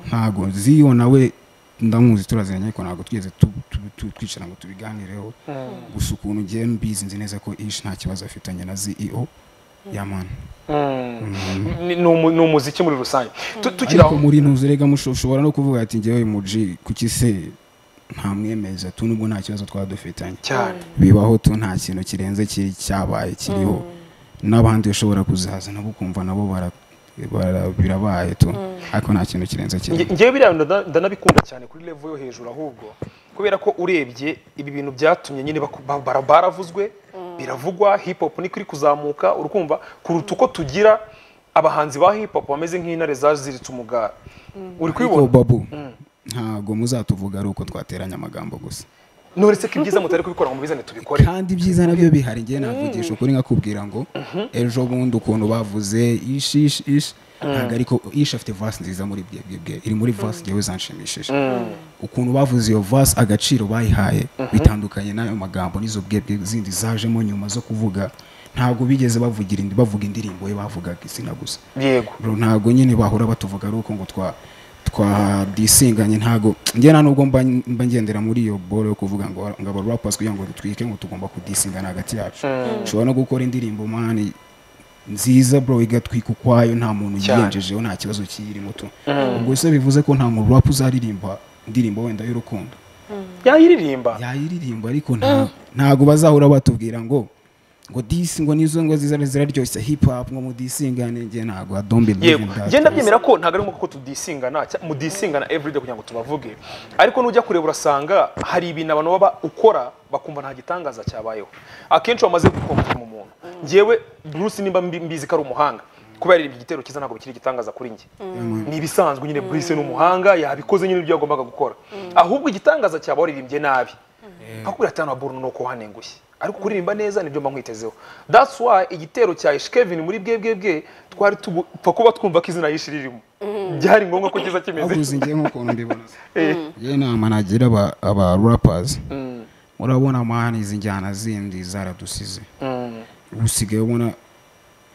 [SPEAKER 3] ntago ziyo nawe ndamuzi turaziranye ariko ntabwo twigeze tu- tu- tu- twicara ngo tubiganireho gusa ukuntu ngewe mbizi nzi neza ko ish nta kibazo afitanye na CEO yamana
[SPEAKER 1] Ni- ni umu- ni umuziki muri rusange Tu- tukiri
[SPEAKER 3] ariko
[SPEAKER 1] aho
[SPEAKER 3] muri ntuzi rega musho- ushobora no kuvuga ati ngewe muji kuki se nta mwemeza tu nubwo nta kibazo twaba dufitanye
[SPEAKER 1] cyane
[SPEAKER 3] bibaho tu nta kintu kirenze kiri cyabaye kiriho n'abandi ushobora kuzaza nabo ukumva nabo bara- bara- birabaye tu ariko nta kintu kirenze kiriho
[SPEAKER 1] Nge- ngewe biriya ndana- ndanabikunda cyane kuri level yo hejuru ahubwo kubera ko urebye ibi bintu byatumye nyine baku- ba- bara- baravuzwe biravugwa hip hop niko iri kuzamuka urukumva kuruta uko tugira abahanzi ba hip hop bameze nk'intare zaziritse umugara uri
[SPEAKER 3] ariko
[SPEAKER 1] kubibona
[SPEAKER 3] babu ntabwo muzatuvuga ari uko twateranya amagambo gusa
[SPEAKER 1] noretse ko ibyiza mutari kubikora ngo mubizane tubikore
[SPEAKER 3] kandi ibyiza nabyo bihari ngewe navugisha ukuri nkakubwira ngo ejo bundi ukuntu bavuze ishi ishi ishi ntabwo ariko ishi afite vasi nziza muri bwe bwe bwe iri muri vasi ngewe zanshimishije ukuntu bavuze iyo vasi agaciro bayihaye bitandukanye n'ayo magambo n'izo bwe bwe zindi zajemo nyuma zo kuvuga ntabwo bigeze bavugira indi bavuga indirimbo ye bavugaga izina gusa
[SPEAKER 1] yego
[SPEAKER 3] bro ntabwo nyine bahura batuvuga ari uko ngo twa twadisinganye ntabwo njye nta nubwo mba mba ngendera muri iyo bolo yo kuvuga ngo ngo aba rappers kugira ngo dutwike ngo tugomba kudisingana hagati yacu ushobora no gukora indirimbo mani nziza bro igatwika ukwayo nta muntu
[SPEAKER 1] Cyane.
[SPEAKER 3] yiyenjejeho nta kibazo kiyirimo tu ubwo se bivuze ko nta muntu rap uzaririmba indirimbo wenda y'urukundo
[SPEAKER 1] yayiririmba
[SPEAKER 3] yayiririmba ariko nta ntago bazahora batubwira ngo ngo disi ngo nizo ngo ziza ziraryoshye hip hop ngo mudisingane njye ntago I don't believe
[SPEAKER 1] yego
[SPEAKER 3] in that.
[SPEAKER 1] ngenda byemera ko ntabwo ari nk'uko tudisingana cya- mudisingana everyday kugira ngo tubavuge ariko nujya kureba urasanga hari ibintu abantu baba ukora bakumva nta gitangaza cyabayeho akenshi wamaze gukomora mu muntu ngewe bruce nimba mbi- mbizi ko ari umuhanga kubera yaririmba igitero cyiza ntabwo bikiri igitangaza kuri njye ni ibisanzwe nyine bruce ni umuhanga yabikoze nyine ibyo yagombaga gukora ahubwo igitangaza cyaba waririmbye nabi bakubwira ati hano burunu nuko hanengushye ariko kuririmba neza nibyo mba nkwitezeho that's why igitero cya Ish Kevin muri bwebwebwe twari tugupfa kuba twumva ko izina yishi ririmo byari ngombwa ko kiza kimeze
[SPEAKER 3] ahubwo njye nk'ukuntu mbibona se.
[SPEAKER 1] Eh,
[SPEAKER 3] ye inama nagira aba, aba rappers murabona mani izi njyana zindi zaradusize ubu usigaye ubona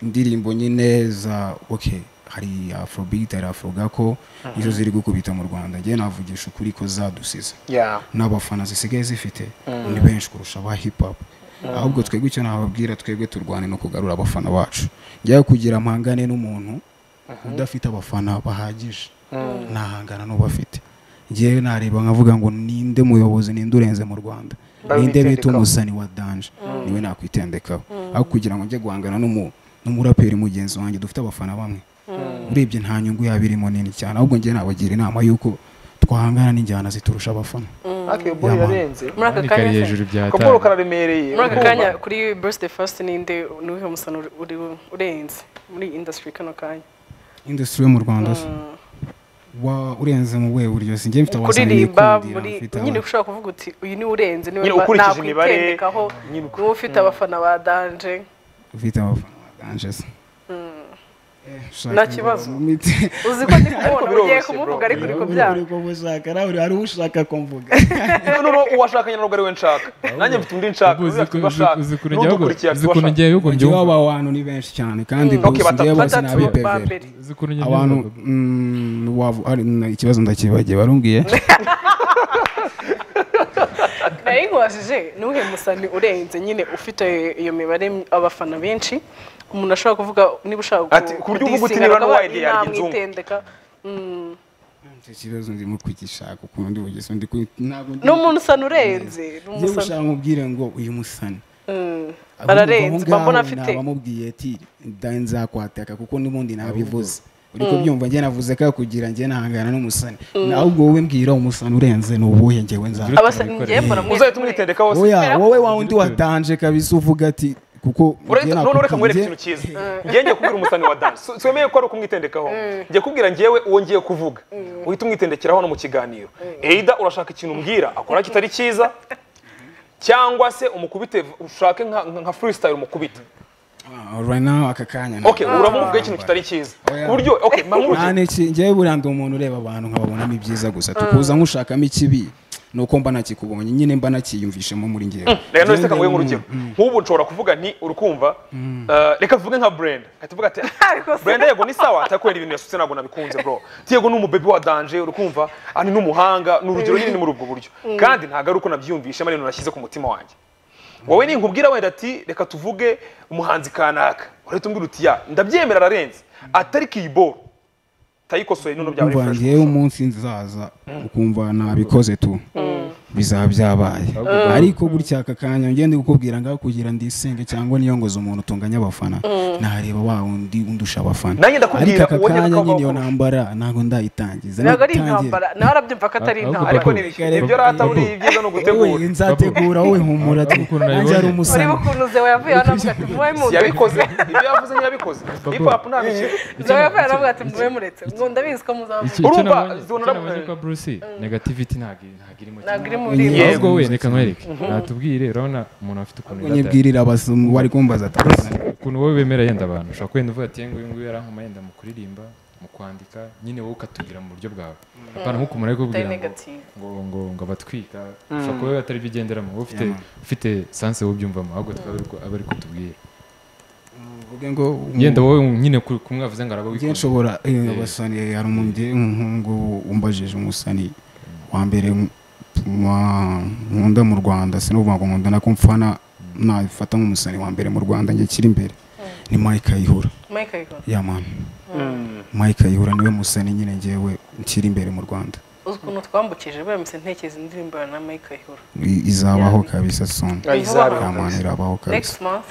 [SPEAKER 3] indirimbo nyine za okay hari afrobeat hari afrogako nizo ziri gukubita mu rwanda njye navugisha ukuri ko zadusize
[SPEAKER 1] yeah.
[SPEAKER 3] n'abafana zisigaye zifite ni benshi kurusha aba hip hop ahubwo twebwe icyo nababwira twebwe turwane no kugarura abafana bacu njyayo kugira mpangane n'umuntu udafite abafana bahagije ntahangana n'uba afite ngewe nareba nkavuga ngo ninde muyobozi ninde urenze mu rwanda
[SPEAKER 1] Babe
[SPEAKER 3] ninde bita
[SPEAKER 1] bitendekaho.
[SPEAKER 3] umusani wa danje niwe nakwitendekaho aho kugira ngo njye guhangana n'umu- n'umuraperi mugenzi wanjye dufite abafana bamwe urebye nta nyungu yaba irimo nini cyane ahubwo njye nabagira inama y'uko twahangana n'injyana ziturusha abafana
[SPEAKER 1] Ariko iyo boy
[SPEAKER 3] Yeah, man.
[SPEAKER 1] yarenze
[SPEAKER 2] muri aka
[SPEAKER 6] Kari
[SPEAKER 2] kanya se?
[SPEAKER 6] hejuru bya
[SPEAKER 1] akaboro
[SPEAKER 6] tanu.
[SPEAKER 1] kararemereye
[SPEAKER 2] muri aka
[SPEAKER 1] urumva?
[SPEAKER 2] kanya kuri birthday first ninde ni uwuhe musano uri- uri- urenze muri industry kano kanya
[SPEAKER 3] industry yo mu rwanda se wa urenze mu buhe buryo sinjye mfite abasani
[SPEAKER 2] kuririmba
[SPEAKER 3] nikundira
[SPEAKER 2] muri
[SPEAKER 3] mfite
[SPEAKER 2] nyine
[SPEAKER 3] abana.
[SPEAKER 2] ushobora kuvuga uti uyu niwe urenze niwe
[SPEAKER 1] Nyine
[SPEAKER 2] mba-
[SPEAKER 1] ukurikije imibare,
[SPEAKER 2] nakwitendekaho
[SPEAKER 1] nyine uko-
[SPEAKER 2] niwe ufite abafana ba danje
[SPEAKER 3] ufite abafana baganje se Eh, ushaka
[SPEAKER 2] Nta
[SPEAKER 3] ngo
[SPEAKER 2] kibazo.
[SPEAKER 3] umite.
[SPEAKER 2] uzi ko ndi kubona ugiye
[SPEAKER 1] biroroshye,
[SPEAKER 2] kumuvuga
[SPEAKER 1] bro.
[SPEAKER 2] ariko uri kubyara
[SPEAKER 3] Uri kumushaka nawe hari ushaka ko mvuga
[SPEAKER 1] no no no uwashakanye ntabwo ari we nshaka nanjye mfite undi nshaka
[SPEAKER 6] Uzi
[SPEAKER 1] uriya
[SPEAKER 6] ko-
[SPEAKER 1] afite uwo ashaka
[SPEAKER 6] uzi ukuntu njyewe
[SPEAKER 1] n'udukurikiye afite
[SPEAKER 6] uzi
[SPEAKER 1] uwo
[SPEAKER 6] ukuntu
[SPEAKER 1] ashaka
[SPEAKER 6] njyewe uko
[SPEAKER 3] njyewe
[SPEAKER 6] mbyumva.
[SPEAKER 3] aba bantu ni benshi cyane kandi
[SPEAKER 1] Mm. Okay,
[SPEAKER 3] bose njyewe
[SPEAKER 1] batatu-
[SPEAKER 3] bose ni
[SPEAKER 2] batatu ba
[SPEAKER 3] abipeveri
[SPEAKER 2] mbere
[SPEAKER 6] Uzi ukuntu njye
[SPEAKER 3] abantu
[SPEAKER 6] mbyumva.
[SPEAKER 3] mm, wavu- ari- na- ikibazo ndakibagiye warumbwiye
[SPEAKER 2] nayo nkwajije n'uhe musani urenze nyine ufite iyo mibare abafana benshi umuntu ashobora kuvuga niba ushaka
[SPEAKER 1] Ati, ku buryo uvuga uti niba n'uwa Eddy yarya inzungu.
[SPEAKER 2] namwitendeka
[SPEAKER 3] icyo kibazo ndimo kugishaka ukuntu ndi bugeze ndi ku- ntabwo ndi-
[SPEAKER 2] ni umuntu usana urenze ni
[SPEAKER 3] njyewe
[SPEAKER 2] umusana
[SPEAKER 3] ushaka mubwire ngo uyu musani
[SPEAKER 2] Mm.
[SPEAKER 3] Ahubwo
[SPEAKER 2] ararenze
[SPEAKER 3] aho
[SPEAKER 2] mba mbona
[SPEAKER 3] ngaho
[SPEAKER 2] afite
[SPEAKER 3] nabamubwiye ati "Nda- nzakwataka kuko n'ubundi nabivuze uri kubyumva njye navuze ko kugira njye nahangana n'umusani ahubwo wowe mbwira umusani urenze ni uwuhe njyewe nza
[SPEAKER 2] abasa njye mbona mwese
[SPEAKER 1] uzahita umwitendekaho se
[SPEAKER 3] oya wowe wa wundi watanje kabisa uvuga ati kuko
[SPEAKER 1] Urahita-
[SPEAKER 3] njye
[SPEAKER 1] none reka nkwereke
[SPEAKER 3] nakubwiye-
[SPEAKER 1] ikintu cyiza ngiye ngiye kubwira umusani wa dance Si- siwemeye ko ari ukumwitendekaho ngiye kubwira ngewe uwo ngiye kuvuga uhita umwitendekeraho hano mu kiganiro eida urashaka ikintu umbwira akora kitari cyiza cyangwa se umukubite ushake nka nka freestyle umukubite
[SPEAKER 3] Ah, right now aka kanya nta-
[SPEAKER 1] okay uramubwiye ikintu kitari cyiza ku buryo okay
[SPEAKER 3] nta
[SPEAKER 1] mamuruje
[SPEAKER 3] n'iki njyewe buriya ndi umuntu ureba abantu nkababonamo ibyiza gusa tukuza nk'ushakamo ikibi ni uko mba nakikubonye nyine mba nakiyumvishemo muri ngewe
[SPEAKER 1] reka none se
[SPEAKER 3] Njyewe
[SPEAKER 1] kanguhe
[SPEAKER 3] ndi
[SPEAKER 1] nk'urugero nk'ubu nshobora kuvuga nti urikumva eh, reka tuvuge nka brenda ahita uvuga ati
[SPEAKER 2] Rwose.
[SPEAKER 1] brenda yego ni sawa ati kubera ibintu yasutse ntabwo nabikunze bro ati yego ni umubebi wa danje urikumva ani ni umuhanga ni urugero nyine ni muri ubwo buryo kandi ntabwo ari uko nabyiyumvishe ari ibintu nashyize ku mutima wanjye wowe ninkubwira wenda ati reka tuvuge umuhanzi kanaka urahita umbwira uti ya ndabyemera ararenze atari kiboro tayikosoye noneho byaba ari
[SPEAKER 3] umva
[SPEAKER 1] fresh
[SPEAKER 3] ngewe umunsi nzaza ukumva nabikoze tu bizaba byabaye ariko gutya aka kanya ngende kukubwira ngaho kugira ndisenge cyangwa niyongoze umuntu utunganya abafana nareba wa wundi undusha abafana
[SPEAKER 1] Nanjye ndakubwira,
[SPEAKER 3] ariko aka
[SPEAKER 1] uwo nkeka
[SPEAKER 3] kanya
[SPEAKER 1] ko
[SPEAKER 3] nyine iyo
[SPEAKER 1] wakurusha.
[SPEAKER 3] ntambara ntabwo ndayitangiza
[SPEAKER 2] ntabwo ari
[SPEAKER 3] nitangira-
[SPEAKER 2] intambara nawe arabyumva ko atari
[SPEAKER 6] Ahubwo
[SPEAKER 1] ariko
[SPEAKER 2] intambara
[SPEAKER 6] Babu,
[SPEAKER 1] ni
[SPEAKER 3] babu,
[SPEAKER 1] ibyo rata
[SPEAKER 6] babu.
[SPEAKER 1] buriya ibyiza ni ugutegura
[SPEAKER 3] wowe nzategura wowe humura tu
[SPEAKER 6] Ukuntu nabibonye.
[SPEAKER 3] nanjye ari
[SPEAKER 2] ureba
[SPEAKER 3] umusana
[SPEAKER 2] ukuntu zewe yavuye hano avuga ati mubaye mundetse
[SPEAKER 1] yabikoze ibyo yavuze ntiyabikoze hip hop nta mikino
[SPEAKER 2] zewe yavuye hano avuga ati mubaye muretse ngo ndabizi ko
[SPEAKER 6] Iki-
[SPEAKER 2] muzaba
[SPEAKER 6] icyo
[SPEAKER 1] Urumva,
[SPEAKER 6] nabonye- icyo
[SPEAKER 1] zibonera-
[SPEAKER 6] nabonye kwa Bruce, negativity ntabwo iri- ntabwo irimo cyane.
[SPEAKER 2] ntabwo iri mu rurimi
[SPEAKER 1] Yego.
[SPEAKER 6] ahubwo we reka nkwereke natubwire urabona umuntu afite ukuntu yirata-
[SPEAKER 3] nyibwirira abasomyi bari kumbaza tuzane
[SPEAKER 6] ukuntu wowe wemera yenda abantu ushobora kwenda uvuga ati nguyu nguyu yarankoma yenda mu kuririmba mu kwandika nyine wowe ukatubwira mu buryo bwawe apana nk'ukuntu ari kubwira
[SPEAKER 2] Atari
[SPEAKER 6] ngo
[SPEAKER 2] negative.
[SPEAKER 6] ngo ngo ngo abatwika ushobora kuba atari byo ugenderamo wowe ufite ufite sanse wobyumvamo ahubwo tukaba ari ko- aba ari kutubwira
[SPEAKER 3] uvuge ngo
[SPEAKER 6] yenda wowe nyine ku- kumwavuze ngo araba
[SPEAKER 3] njye
[SPEAKER 6] wikunze
[SPEAKER 3] nshobora eh, abasani hari umuntu nk'ubu umbajije umusani wa mbere wa- nkunda mu rwanda sinavuga ngo nkunda nako mfana nabifata nk'umusani wa mbere mu rwanda njye kiri imbere ni mike ayihura
[SPEAKER 2] mike ayikora
[SPEAKER 3] ya mani mike ayihura niwe musani nyine ngewe nshyira imbere mu rwanda
[SPEAKER 2] uzi ukuntu twambukije baramutse ntekereza indirimbo ya na mike ayihura
[SPEAKER 3] I- izabaho kabisa soni
[SPEAKER 1] Ah, izabeho
[SPEAKER 3] ya mani irabaho kabisa
[SPEAKER 2] next month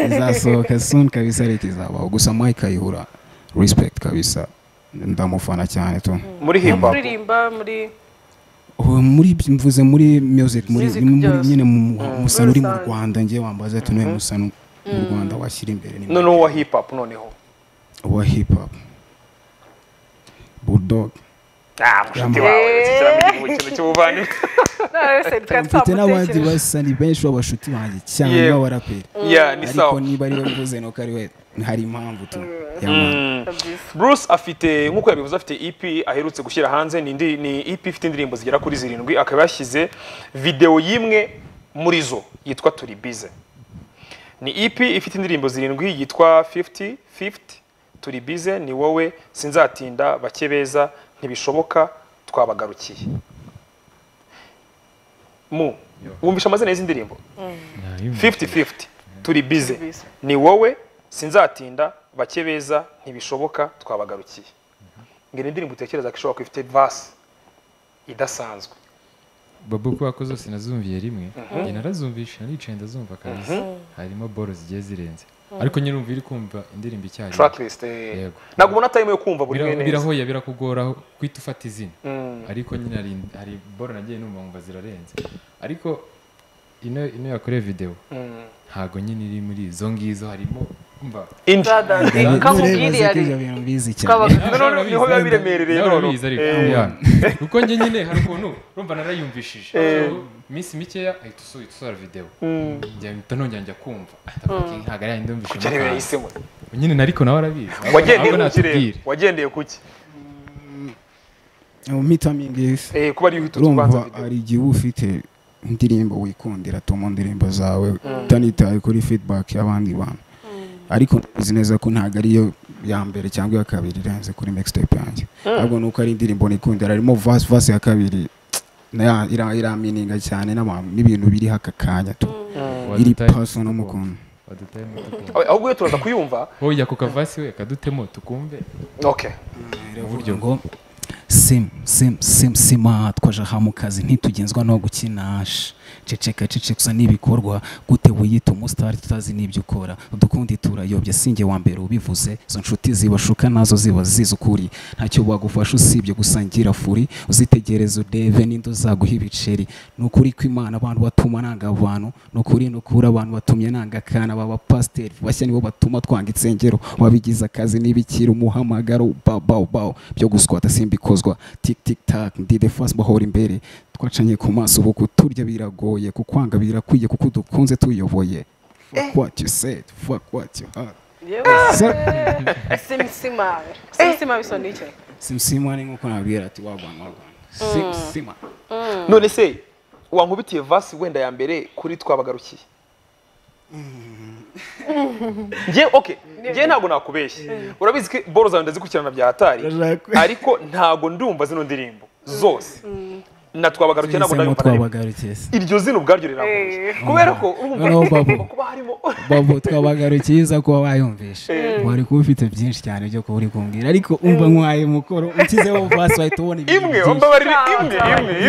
[SPEAKER 3] izasohoka soon kabisa leta izabaho gusa mike ayihura respect kabisa ndamufana cyane tu
[SPEAKER 1] muri hip hop
[SPEAKER 2] kuririmba muri
[SPEAKER 3] Oh, muri mvuze muri music muri
[SPEAKER 2] Music
[SPEAKER 3] muri-
[SPEAKER 2] byose.
[SPEAKER 3] nyine mu- musano uri mu
[SPEAKER 2] Rusange.
[SPEAKER 3] rwanda ngewe wambaza ati niwe musano mu rwanda washyira imbere ni
[SPEAKER 1] noneho wa hip hop noneho
[SPEAKER 3] wa hip hop bulldog
[SPEAKER 1] ah mushuti wawe kikiramenye mu kintu cy'ubuvandimwe
[SPEAKER 3] mfite n'abandi basani benshi b'abashuti banjye cyane
[SPEAKER 1] Yewe.
[SPEAKER 3] b'abaraperi
[SPEAKER 1] yeah ni
[SPEAKER 3] ariko
[SPEAKER 1] sawa
[SPEAKER 3] niba ariwe mvuze nuko ari we hari impamvu tu ya
[SPEAKER 1] Mm. Bruce afite nk'uko yabivuze afite EP aherutse gushyira hanze ni, indi, ni EP ifite indirimbo zigera kuri zirindwi akaba yashyize video y'imwe muri zo yitwa turi bize ni EP ifite indirimbo zirindwi yitwa 50 50 turi bize ni wowe sinzatinda bake beza ntibishoboka twabagarukiye mu wumvisha amazina y'izi ndirimbo 50 50 turi bize ni wowe sinzatinda bake beza ntibishoboka twabagarukiye ngene indirimbo utekereza ko ishobora kuba ifite vasi idasanzwe
[SPEAKER 6] babu kubera ko zose nazumviye rimwe njye narazumvisha nicaye ndazumva kabisa harimo boro zigiye zirenze ariko nyine umva iri kumva indirimbo icyarimwe
[SPEAKER 1] tracklist eh.
[SPEAKER 6] Yego.
[SPEAKER 1] ntabwo ubona time yo kumva buri
[SPEAKER 6] Bira-
[SPEAKER 1] mwe neza
[SPEAKER 6] birahoye birakugoraho kwita ufata izina
[SPEAKER 1] Mm.
[SPEAKER 6] ariko nyine hari, hari boro nagiye numva nkumva zirarenze ariko ino ino yakoreye video
[SPEAKER 1] Mm.
[SPEAKER 6] ntago nyine iri muri izo ngizo harimo umva
[SPEAKER 1] Indi.
[SPEAKER 2] kamubwiriye ari
[SPEAKER 3] bintu bizi cyane
[SPEAKER 2] twaba-
[SPEAKER 1] None noneho niho biba biremerereye
[SPEAKER 6] Nawe
[SPEAKER 1] noneho.
[SPEAKER 6] urabizi ariko.
[SPEAKER 1] Eh,
[SPEAKER 6] Yeah. kuko njye nyine hari ukuntu urumva narayumvishije So, iminsi mikeya ahita usu- ahita usohora video
[SPEAKER 1] mm.
[SPEAKER 6] njya nongera njya kumva ndavuga, ntabwo ariya ndumvise
[SPEAKER 1] Cyane
[SPEAKER 6] umukara."
[SPEAKER 1] yahisemo
[SPEAKER 6] nyine nariko nawe arabizi
[SPEAKER 1] wagendeye
[SPEAKER 6] Ahubwo
[SPEAKER 1] ku ki rero?
[SPEAKER 6] natubwire.
[SPEAKER 1] wagendeye ku ki
[SPEAKER 3] mitamingi
[SPEAKER 1] Eh, kuba ariyo uhita ubanza
[SPEAKER 3] urumva
[SPEAKER 1] video
[SPEAKER 3] hari igihe uba ufite indirimbo wikundira tuma indirimbo zawe utanitaye kuri feedback y'abandi bantu ariko uzi neza ko ntabwo ariyo ya mbere cyangwa iya kabiri irenze kuri mixtape yanjye ahubwo nuko ari indirimbo nikundira harimo vasi vasi ya kabiri na- ira- iramininga cyane n'abantu n'ibintu biri haka kanya tu iri
[SPEAKER 6] Wadutaye
[SPEAKER 3] paso no mu kuntu
[SPEAKER 6] Wadutayemo tukumva.
[SPEAKER 1] Ah, ahubwo iyo turaza kuyumva
[SPEAKER 6] hoya ako kavasi we kadutemo tukumve
[SPEAKER 1] okay
[SPEAKER 8] uburyo ngo simu simu simu sima twaje aha mu kazi ntitugenzwa no gukinasha ceceka ceceka usa n'ibikorwa gute wiyita umusitari tutazi n'ibyo ukora udukundi turayobya sinjye wa mbere ubivuze izo nshuti zibashuka nazo ziba zizi ukuri ntacyo bagufasha usibye gusangira furi uzitegereza urebe n'inda uzaguha ibiceri ni ukuri ko imana abantu batuma nanga abantu ni ukuri ni ukuri abantu batumye nanga akana baba pasiteri bashya nibo batuma twanga insengero wabigize akazi n'ibikira umuhamagaro baw baw baw byo guswata simbikozwa tik tik tak ndi the first bahora imbere twacanye ku maso ubu kuturya biragoye kukwanga birakwiye kuko dukunze tuyoboye fuck what you said fuck what you had
[SPEAKER 2] simisimawe simisimawe iso ni iki
[SPEAKER 3] simsimani nk'uko nabwira ati wagwana wagwana simsima
[SPEAKER 1] none se wankubitiye vasi wenda ya mbere kuri twabagarukiye njye okay njye ntabwo nakubeshye urabizi ko boro zawe ndazikurikirana bya hatari
[SPEAKER 3] Ndashaka-
[SPEAKER 1] ariko ntabwo ndumva zino ndirimbo zose na twabagarukiye ntabwo
[SPEAKER 8] Tuzemo
[SPEAKER 1] ndabimva na rimwe.
[SPEAKER 8] twabagarukiye se.
[SPEAKER 1] iryo zina ubwaryo riranguye kubera ko
[SPEAKER 8] Noneho
[SPEAKER 1] urumva
[SPEAKER 8] Babu.
[SPEAKER 1] kuba harimo
[SPEAKER 8] babo twabagarukiye iza kuba wayumvisha wari kuba ufite byinshi cyane byo kuba uri kumbwira ariko umva nkwaye mukoro ukizeho vasi wahita ubona ibintu
[SPEAKER 1] imwe
[SPEAKER 8] byinshi
[SPEAKER 1] umbabarire imwe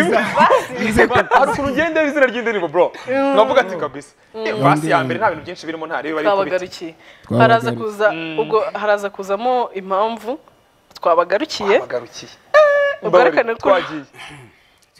[SPEAKER 1] imwe imwe hari ukuntu ugenda izina ry'indirimbo bro nkavuga ati kabisa Eh, vasi ya mbere nta bintu byinshi birimo nta rero bari
[SPEAKER 2] twabagarukiye haraza kuza ubwo haraza kuzamo impamvu twabagarukiye
[SPEAKER 1] twabagarukiye
[SPEAKER 2] ubwerekane ko
[SPEAKER 1] twagiye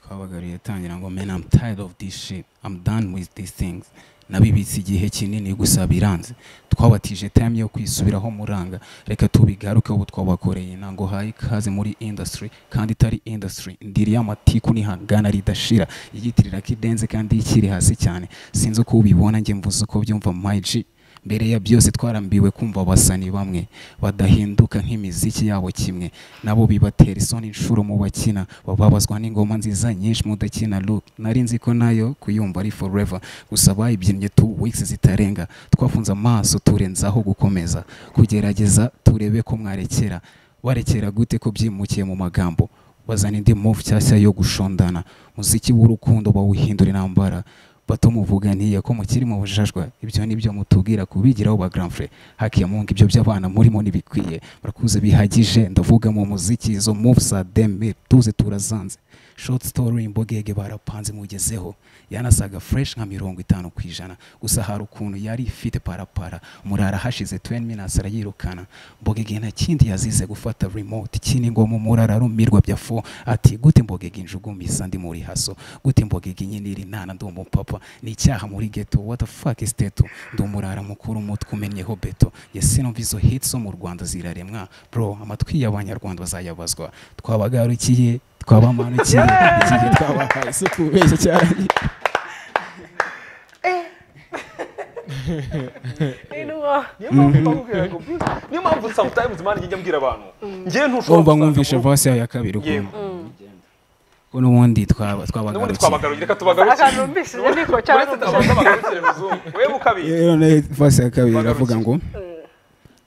[SPEAKER 8] twabagaruye yatangira ngo man I'm tired of this shit I'm done with these things nabibitse igihe kinini gusa biranze twabatije time yo kwisubiraho muranga reka tubigaruke ubu twabakoreye ntango haye ikaze muri industry kandi itari industry ndiri y'amatiku nihangana ridashira iyitirira ko idenze kandi ikiri hasi cyane sinzi uko ubibona njye mvuze uko byumva my G mbere ya byose twarambiwe kumva abasani bamwe badahinduka nk'imiziki yabo kimwe nabo bibatera isoni inshuro mu bakina bababazwa n'ingoma nziza nyinshi mudakina look nari nzi ko nayo kuyumva ari forever gusa bayibyinnye two weeks zitarenga twafunze amaso turenzaho gukomeza kugerageza turebe ko mwarekera barekera gute ko byimukiye mu magambo bazana indi move nshyashya yo gushondana muziki w'urukundo bawuhindura intambara
[SPEAKER 3] bato muvuga ntiya ko mukiri mu bujajwa ibyo nibyo mutubwira kubigiraho ba grand frère hakiya mungu ibyo by'abana murimo ntibikwiye murakuze bihagije ndavuga mu muziki izo moves za deme tuze turazanze short story imbogege barapanze mugezeho yanasaga fresh nka mirongo itanu ku ijana gusa hari ukuntu yari ifite parapara murara hashize 20 minutes arayirukana mbogege nta kindi yazize gufata remote kini ngo mu murara rumirwa bya fo ati gute mbogege injugumisa ndi muri haso gute mbogege nyine iri ntana ndi umupapa ni icyaha muri ghetto what the fuck is teto ndi umurara mukuru umutwe umenyeho beto yesi numva izo hits zo mu Rwanda ziraremwa bro amatwi y'abanyarwanda bazayabazwa twabagarukiye twabamanukiye igihe twabahaye isuku beshya cyane
[SPEAKER 1] niyo mpamvu mbabwira ngo bize niyo mpamvu sometimes mani njya mbwira abantu ngewe ntushobora
[SPEAKER 3] urumva
[SPEAKER 1] gusanga
[SPEAKER 3] mwumvishe
[SPEAKER 1] umuntu-
[SPEAKER 3] voice yawe ya kabiri
[SPEAKER 1] Yego.
[SPEAKER 3] ukuntu ko n'ubundi twaba-
[SPEAKER 1] n'ubundi
[SPEAKER 3] twabagarukiye
[SPEAKER 1] twabagarukira reka tubagarukire
[SPEAKER 2] akantu mbese niko cyane
[SPEAKER 1] uretse tubanza bagarukire muzungu wewe ukabizi
[SPEAKER 8] rero nayo vasi ya kabiri
[SPEAKER 1] Bagarukire.
[SPEAKER 8] iravuga ngo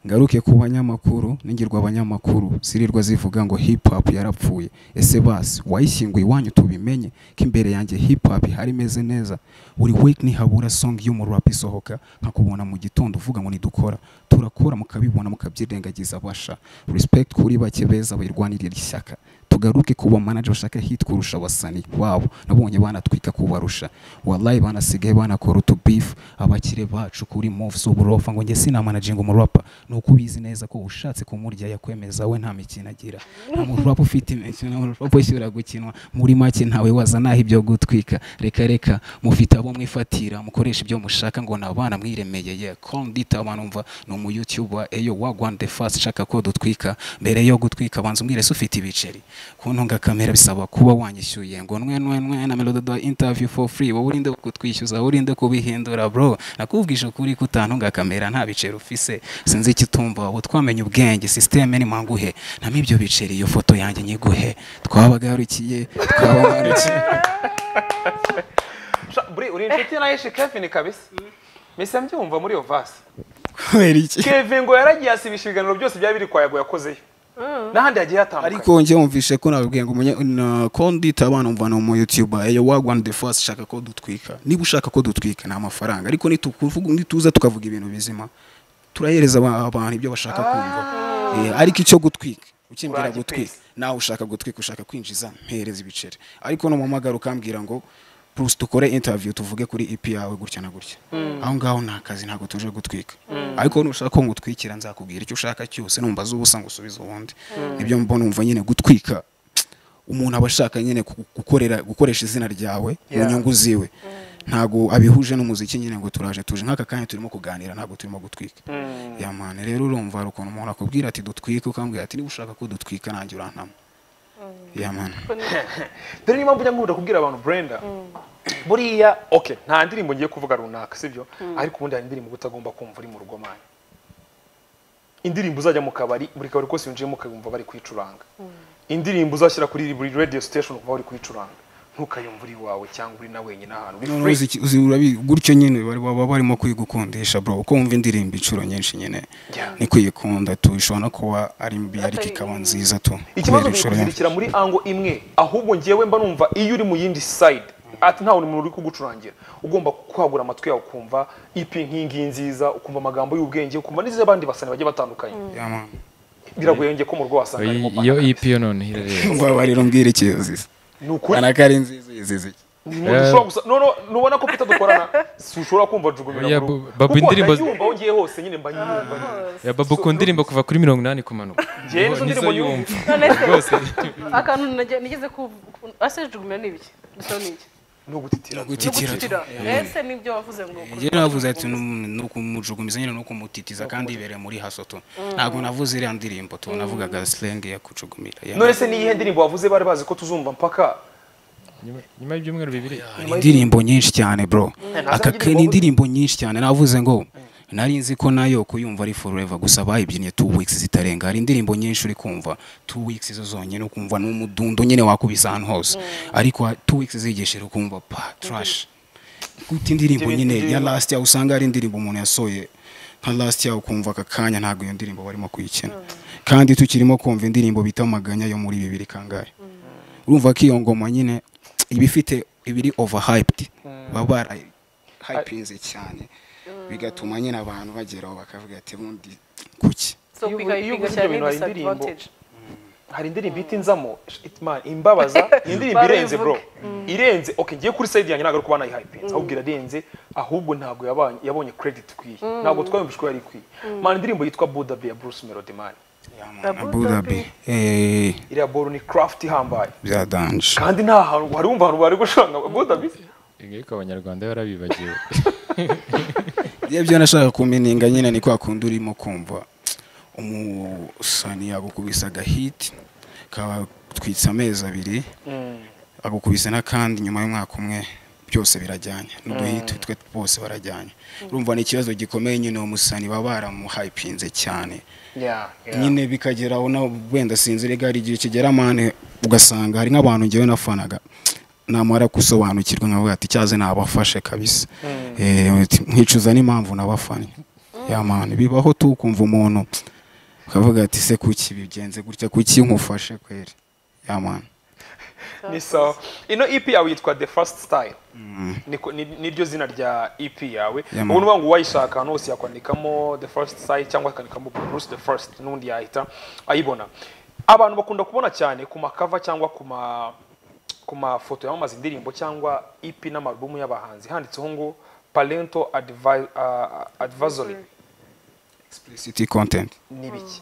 [SPEAKER 8] ngaruke ku banyamakuru ningirwa abanyamakuru zirirwa zivuga ngo hip hop yarapfuye ese basi wayishyinguye iwanyu tubimenye ko imbere yanjye hip hop ihari imeze neza buri week ntihabura song y'umurap isohoka nkakubona mu gitondo uvuga ngo nidukora turakora mukabibona mukabyirengagiza basha respect kuri bake beza bayirwanirira ishyaka tugaruke ku bamanaje bashaka hit kurusha abasani wabo nabonye banatwika kubarusha wallahi banasigaye banakora utu beef abakire bacu kuri moves uburofa ngo njye sinamanaginga umurapa ni uko ubizi neza ko ushatse kumurya yakwemeza we nta mikino agira nta murapa ufite imikino nta murapa ushyira gukinwa muri make ntawe wazanaho ibyo gutwika reka reka mufite abo mwifatira mukoresha ibyo mushaka ngo ni abana mwiremeye ye kondita abantu mva ni umu youtuber eyo wagwande fast shaka ko dutwika mbere yo gutwika banza umbwire se ufite ibiceri kuntunga kamera bisaba kuba wanyishyuye ngo nwe nwe nwe na melododo interview for free wowe urinde kutwishyuza urinde kubihindura bro nakubwije ukuri ko utantunga kamera nta biceri ufise sinzi icyo utumva ubu twamenye ubwenge systeme ni mwanguhe namo ibyo biceri iyo foto yanjye nyiguhe twabagarukiye twabagarukiye
[SPEAKER 1] buri uri inshuti na Yeshe Kevin kabisa mbese mbyumva muri iyo vasi
[SPEAKER 8] kubera iki
[SPEAKER 1] Kevin ngo yaragiye asibisha ibiganiro byose byari biri kwa Yago yakozeyo n'ahandi hagiye hatandukanye
[SPEAKER 8] ariko njye wumvishe ko nababwiye ngo umunye- na kondita abana umva ni umu youtuber eyo wagwani de fasi shaka ko dutwika niba ushaka ko dutwika ni amafaranga ariko nitukuvuga nituza tukavuga ibintu bizima turahereza aba- abantu ibyo bashaka kumva Eh, ariko icyo gutwika ukimbwira gutwika
[SPEAKER 1] Uragikwisa.
[SPEAKER 8] nawe ushaka gutwika ushaka kwinjiza mpereza ibiceri ariko n'umuhamagara ukambwira ngo Bruce dukore interview tuvuge kuri EP yawe gutya na gutya aho ngaho nta kazi ntabwo tuje gutwika ariko nushaka ko ngutwikira nzakubwira icyo ushaka cyose numva zubusa ngo usubize ubundi nibyo mba numva nyine gutwika umuntu aba ashaka nyine ku- gukorera gukoresha izina ryawe mu
[SPEAKER 1] Yeah.
[SPEAKER 8] nyungu ziwe ntabwo abihuje n'umuziki nyine ngo turaje tuje nk'aka kanya turimo kuganira ntabwo turimo gutwika yamane rero urumva hari ukuntu umuntu akubwira ati dutwike ukambwira ati niba ushaka ko dutwika nanjye urantama yamane
[SPEAKER 1] dore niyo mpamvu njya nkunda kubwira abantu Brenda buriya okay nta ndirimbo ngiye kuvuga runaka sibyo ariko ubundi hari indirimbo utagomba kumva uri mu rugo mani indirimbo uzajya mu kabari buri kabari kose winjiyemo ukayumva bari kuyicuranga indirimbo uzashyira kuri buri radio station ukumva bari kuyicuranga ntukayumva uri iwawe cyangwa uri na wenyine ahantu uri
[SPEAKER 8] Noneho
[SPEAKER 1] free.
[SPEAKER 8] uzi- uzi- urabi- gutyo nyine bari- baba barimo kuyigukundisha bro uko wumva indirimbo inshuro nyinshi nyine
[SPEAKER 1] Yeah.
[SPEAKER 8] ni kuyikunda tu ishobora no kuba ari mbi ariko ikaba nziza tu
[SPEAKER 1] ikibazo
[SPEAKER 8] kubera
[SPEAKER 1] ni
[SPEAKER 8] inshuro nyinshi.
[SPEAKER 1] ukuzirikira muri ango imwe ahubwo ngewe mba numva iyo uri mu yindi side ati nta muntu uri kugucurangira ugomba kwagura amatwi yawe ukumva ipi nk'ingiyi nziza ukumva amagambo y'ubwenge ukumva n'iz'abandi basani bagiye batandukanye
[SPEAKER 8] Yeah, man.
[SPEAKER 1] biragoye ngiye ko mu rugo wasanga harimo
[SPEAKER 6] Oyi- iyo
[SPEAKER 1] banana.
[SPEAKER 6] EP yo noneho irareba
[SPEAKER 8] mbabarira umbwire ikiyozizi
[SPEAKER 1] ni ukuri
[SPEAKER 8] ubona ko ari nziza iyizizi
[SPEAKER 1] ni mu dushobora gusa no no nubona ko pita dukorana sushobora kumva jugumira
[SPEAKER 6] Oya,
[SPEAKER 1] mu rugo
[SPEAKER 6] bu- babu
[SPEAKER 1] kuko
[SPEAKER 6] indirimbo-
[SPEAKER 1] ndayumva aho ngiye hose nyine mba nyumva nyine.
[SPEAKER 6] ya babu ku ndirimbo kuva kuri mirongo inani kumanuka
[SPEAKER 1] Njyewe nizo
[SPEAKER 6] Nizo
[SPEAKER 1] ndirimbo
[SPEAKER 6] yumva.
[SPEAKER 2] none se
[SPEAKER 6] rwose
[SPEAKER 2] akantu nage- nigeze ku ase jugumira ni ibiki gusa ni iki
[SPEAKER 1] ni ugutitira
[SPEAKER 2] gutitira ese nibyo wavuze ngo
[SPEAKER 8] njyewe navuze ati "Num- ni ukumujugumiza nyine ni ukumutitiza kandi ibereye muri haso tu ntabwo navuze iriya ndirimbo tu navugaga slang ya kucugumira Yeah,
[SPEAKER 1] none
[SPEAKER 8] man.
[SPEAKER 1] se n'iyihe ndirimbo wavuze bari bazi ko tuzumva mpaka
[SPEAKER 6] Nyuma- nyuma y'ibyumweru bibiri
[SPEAKER 8] ni indirimbo nyinshi cyane bro aka
[SPEAKER 1] Ntazo
[SPEAKER 8] ke- ni indirimbo nyinshi cyane navuze ngo nari nzi ko nayo kuyumva ari forever gusa bayibyinnye two weeks zitarenga hari indirimbo nyinshi uri kumva two weeks izo zonyine ukumva n'umudundo nyine wakubise ahantu hose ariko ha- two weeks zigishije ukumva pa trash guta indirimbo
[SPEAKER 1] Ibintu
[SPEAKER 8] nyine ya
[SPEAKER 1] by'ibintu.
[SPEAKER 8] last year usanga ari indirimbo umuntu yasoye nka last year ukumva aka kanya ntabwo iyo ndirimbo barimo kuyikina kandi tukirimo kumva indirimbo bita amaganya yo muri bibiri kangahe urumva ko iyo ngoma nyine iba ifite iba iri overhyped baba bara-
[SPEAKER 3] hypinze cyane bigatuma nyine abantu bageraho bakavuga ati bundi kuki
[SPEAKER 2] so
[SPEAKER 1] Iyo ubu-
[SPEAKER 2] kwiga
[SPEAKER 1] iyo
[SPEAKER 2] kwiga
[SPEAKER 1] uburyo
[SPEAKER 2] cyane
[SPEAKER 1] ibintu hari
[SPEAKER 2] disadvantage
[SPEAKER 1] hari indirimbo ihita inzamo shit man imbabaza ni indirimbo irenze bro irenze okay ngiye kuri side yanjye ntabwo ari kuba nayihayipinze ahubwo irarenze ahubwo ntabwo yabanye- yabonye credit ikwiye ntabwo twayumvise ko yari ikwiye man indirimbo yitwa Buddha Bear Bruce Melody man
[SPEAKER 3] na budabi eee
[SPEAKER 1] iriya boro ni craft ihambaye
[SPEAKER 3] byadange
[SPEAKER 1] kandi nta hantu hari umva abantu bari gushanga Buddha Bear
[SPEAKER 6] Ingiye ko abanyarwanda barabibagiwe
[SPEAKER 3] iyo byo nashaka kumeninga nyine ni kwa kundi urimo kumva umusani yagukubise agahiti kabatwitse amezi abiri agukubise n'akandi nyuma y'umwaka umwe byose birajyanye n'uduhiti twe bose barajyanye urumva ni ikibazo gikomeye nyine uwo musani baba baramuhayipinze cyane
[SPEAKER 1] yeah yeah
[SPEAKER 3] nyine bikageraho na wenda sinzire gari igihe kigera mane ugasanga hari nk'abantu ngewe nafanaga namara gusobanukirwa nkavuga ati cyaze nabafashe kabisa Eh, uti, nkicuza n'impamvu nabafanye ya mani bibaho tu ukumva umuntu ukavuga ati se kuki bigenze gutya kuki nkufashe kweri ya mani
[SPEAKER 1] ni sawa ino EP yawe yitwa The First Style Niko- ni- niryo zina rya EP yawe
[SPEAKER 3] Yeah, man.
[SPEAKER 1] ubu nuvuga ngo uwayishaka ahantu hose yakwandikamo The First Style cyangwa akandikamo Bruce The First n'undi yahita ayibona abantu bakunda kubona cyane ku makava cyangwa ku ma ku mafoto yamamaza indirimbo cyangwa EP n'amarubumu y'abahanzi handitseho ngo Parental Advi- ah, Advisory
[SPEAKER 3] explicit content
[SPEAKER 1] ni ibiki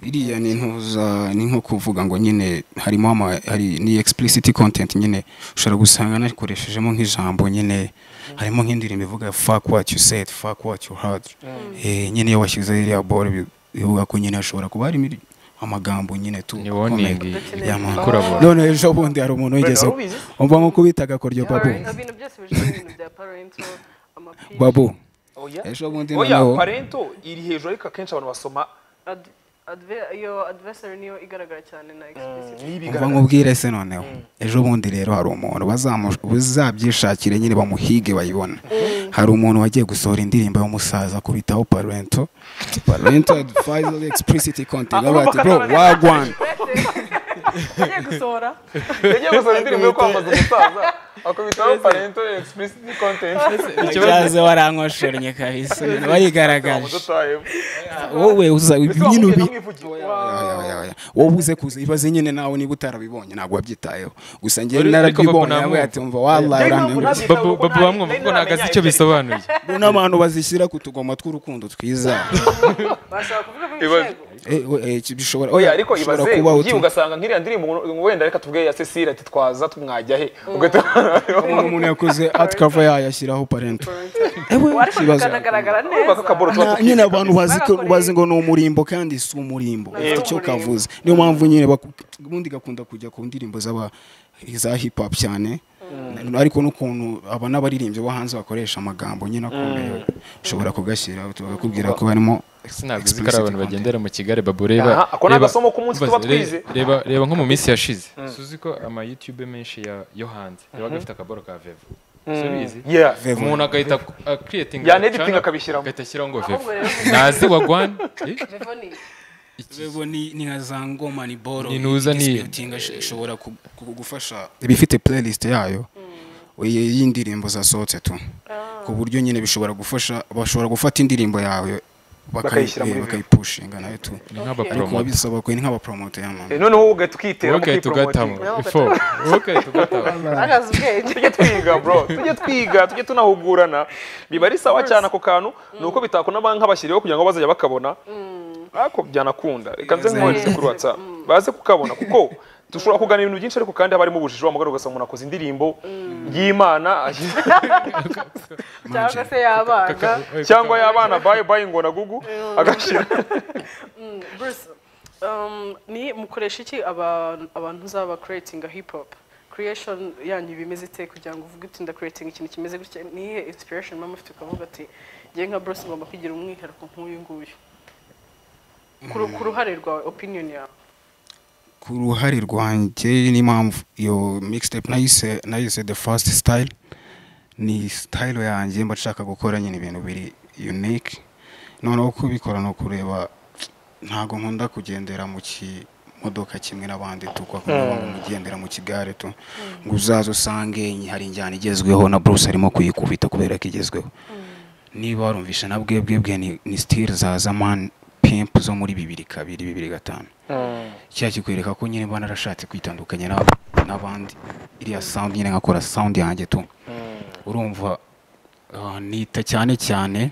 [SPEAKER 3] iriya ni intuza ni nko kuvuga ngo nyine harimo ama hari ni explicit content nyine ushobora gusanga nakoreshejemo nk'ijambo nyine harimo nk'indirimbo ivuga fuck what you said fuck what you heard eh nyine iyo washyize iriya ball bi- bivuga ko nyine hashobora kuba harimo iri- amagambo nyine tu
[SPEAKER 6] ni
[SPEAKER 3] akomeye.
[SPEAKER 6] warning
[SPEAKER 3] Ya man.
[SPEAKER 6] ikurabura
[SPEAKER 3] none ejo bundi hari umuntu wigeze
[SPEAKER 1] ubizi?
[SPEAKER 3] umva nko kubitaga koryo babu
[SPEAKER 2] Parent- ibintu byose bijyanye n'ibintu bya parental amapiki
[SPEAKER 3] babu
[SPEAKER 1] oya
[SPEAKER 3] ejo bundi
[SPEAKER 1] oya
[SPEAKER 3] noneho
[SPEAKER 1] Parental iri hejuru ariko akenshi abantu basoma
[SPEAKER 2] Ad- adve- iyo adversary niyo igaragara cyane na explicit
[SPEAKER 3] umva nkubwire se noneho ejo bundi rero hari umuntu bazamu- bazabyishakire nyine bamuhige bayibona hari umuntu wagiye gusohora indirimbo y'umusaza kubitaho parento parento advisory explicit content avuga ati bro wagwan
[SPEAKER 2] agiye gusohora
[SPEAKER 1] yagiye gusaba indirimbo yo kwamamaza umusaza akubitaho parental explicit content
[SPEAKER 8] ikibazo warankoshoranye kabisa wayigaragaje
[SPEAKER 1] mudutayemo
[SPEAKER 8] wowe uza nyine ubi
[SPEAKER 3] Oya, oya, oya. wowe uze kuza ibaze nyine nawe niba utarabibonye ntabwo wabyitayeho gusa ngewe
[SPEAKER 6] Ariko
[SPEAKER 3] narabibonye
[SPEAKER 6] babu
[SPEAKER 3] nawe ati umva wallahi urantengushye
[SPEAKER 6] babu babu bamwumva kuko ntagazi icyo bisobanuye
[SPEAKER 3] Bro, n'abantu bazishyira ku tugoma tw'urukundo twiza
[SPEAKER 2] bashaka kuvuga ko
[SPEAKER 1] Ibibazo.
[SPEAKER 2] ibishego
[SPEAKER 3] Eh, we- eh, bishobora
[SPEAKER 1] oya ariko
[SPEAKER 3] bishobora
[SPEAKER 1] ibaze
[SPEAKER 3] kubaho
[SPEAKER 1] ugiye
[SPEAKER 3] tu-
[SPEAKER 1] ugasanga nk'iriya ndirimbo ngo wenda reka tubwire ya Cecile ati twaza tumwajya he ugahita
[SPEAKER 3] umuntu umuntu yakoze atkava yayashyiraho parento ewe
[SPEAKER 2] wacu
[SPEAKER 3] ikibazo
[SPEAKER 2] kanagaragara
[SPEAKER 1] uvuga ko
[SPEAKER 2] neza
[SPEAKER 1] akaboro tuba
[SPEAKER 3] Nta-
[SPEAKER 1] tukiri
[SPEAKER 3] nyine abantu bazi ko-
[SPEAKER 2] Bagakoreye.
[SPEAKER 3] bazi ngo ni umurimbo kandi si umurimbo
[SPEAKER 2] Yego.
[SPEAKER 3] ufite icyo kavuze niyo mpamvu nyine baku- ubundi gakunda kujya ku ndirimbo z'aba za hip hop cyane ariko n'ukuntu aba n'abaririmbyi bo hanze bakoresha amagambo nyine akomeye ushobora kugashyira bakakubwira ko harimo
[SPEAKER 6] sinaguzi ko ari
[SPEAKER 3] explicit
[SPEAKER 6] abantu
[SPEAKER 3] content.
[SPEAKER 6] bagendera mu kigare babu reba
[SPEAKER 1] Aha, ako ni
[SPEAKER 6] reba-
[SPEAKER 1] agasomo k'umunsi
[SPEAKER 6] ubaze,
[SPEAKER 1] tuba
[SPEAKER 6] re-
[SPEAKER 1] twize.
[SPEAKER 6] reba reba nko mu minsi yashize suzi ko ama youtube menshi ya yo hanze yabaga afite akaboro ka vevo subizi
[SPEAKER 1] yeah
[SPEAKER 3] Vevo.
[SPEAKER 6] umuntu agahita creating
[SPEAKER 1] Yanediting akabishyiramo.
[SPEAKER 6] agahita ashyiraho ngo vevo
[SPEAKER 2] Ahubwo rero-
[SPEAKER 6] nazi wagwan eh?
[SPEAKER 2] Bevoni,
[SPEAKER 3] Bebo ni ni nka za ngoma ni boro
[SPEAKER 6] Ni nuza ni-
[SPEAKER 3] disputing ash- ishobora ku- ku- kugufasha ibifite playlist yayo iyi- y'indirimbo zasohotse tu ku buryo nyine bishobora gufasha bashobora gufata indirimbo yawe
[SPEAKER 1] Bakayishyira muri
[SPEAKER 3] bakayi-
[SPEAKER 1] Vevo.
[SPEAKER 3] bakayipushinga nayo tu
[SPEAKER 6] ni
[SPEAKER 3] ariko
[SPEAKER 6] nk'abapromote
[SPEAKER 3] biba bisaba ko ni nk'abapromote ya mama
[SPEAKER 1] Eh, noneho wowe ugahita ukitera
[SPEAKER 6] wowe ugahita ugatamo
[SPEAKER 1] ukipromotinga.
[SPEAKER 6] ifo wowe ugahita ugatamo
[SPEAKER 2] bagaze ubwenge
[SPEAKER 1] tujye twiga bro tujye twiga tujye tunahugurana biba ari sawa cyane ako kantu ni uko bitakuna ba- nk'abashyiriyeho kugira ngo bazajya bakabona ariko byanakunda reka nze nkohereze kuri whatsapp baze kukabona kuko dushobora kugana ibintu byinshi ariko kandi haba harimo ubujiji wamugana ugasanga umuntu akoze indirimbo y'imana
[SPEAKER 2] cyangwa se y'abana
[SPEAKER 1] cyangwa y'abana bayi bayi ngo na gugu agashyira
[SPEAKER 2] Bruce, um, ni mukoresha iki abantu abantu uzaba creating a hip hop creation yanyu bimeze ite kugira ngo uvuge uti creating ikintu kimeze gutya ni iyihe inspiration mama ufite ukavuga ati njye nka Bruce ngomba kugira umwihariko nk'uyu nguyu ku ru- ku ruhare rwawe opinion yawe
[SPEAKER 3] ku ruhare rwanjye n'impamvu iyo mixtape nayise nayise the first style ni style yanjye mba nshaka gukora nyine ibintu biri unique noneho kubikora ni ukureba ntabwo nkunda kugendera mu ki- mu modoka kimwe n'abandi tu kwa kugira ngo mugendera mu kigare tu ngo uzaze usange hari injyana igezweho na Bruce arimo kuyikubita kubera ko igezweho niba warumvisha na bwe bwe bwe ni- ni style za zaman pimp zo muri bibiri kabiri bibiri gatanu cya kikwereka ko nyine mba narashatse kwitandukanya n'ab- n'abandi iriya sound nyine nkakora sound yanjye tu urumva ah, nita cyane cyane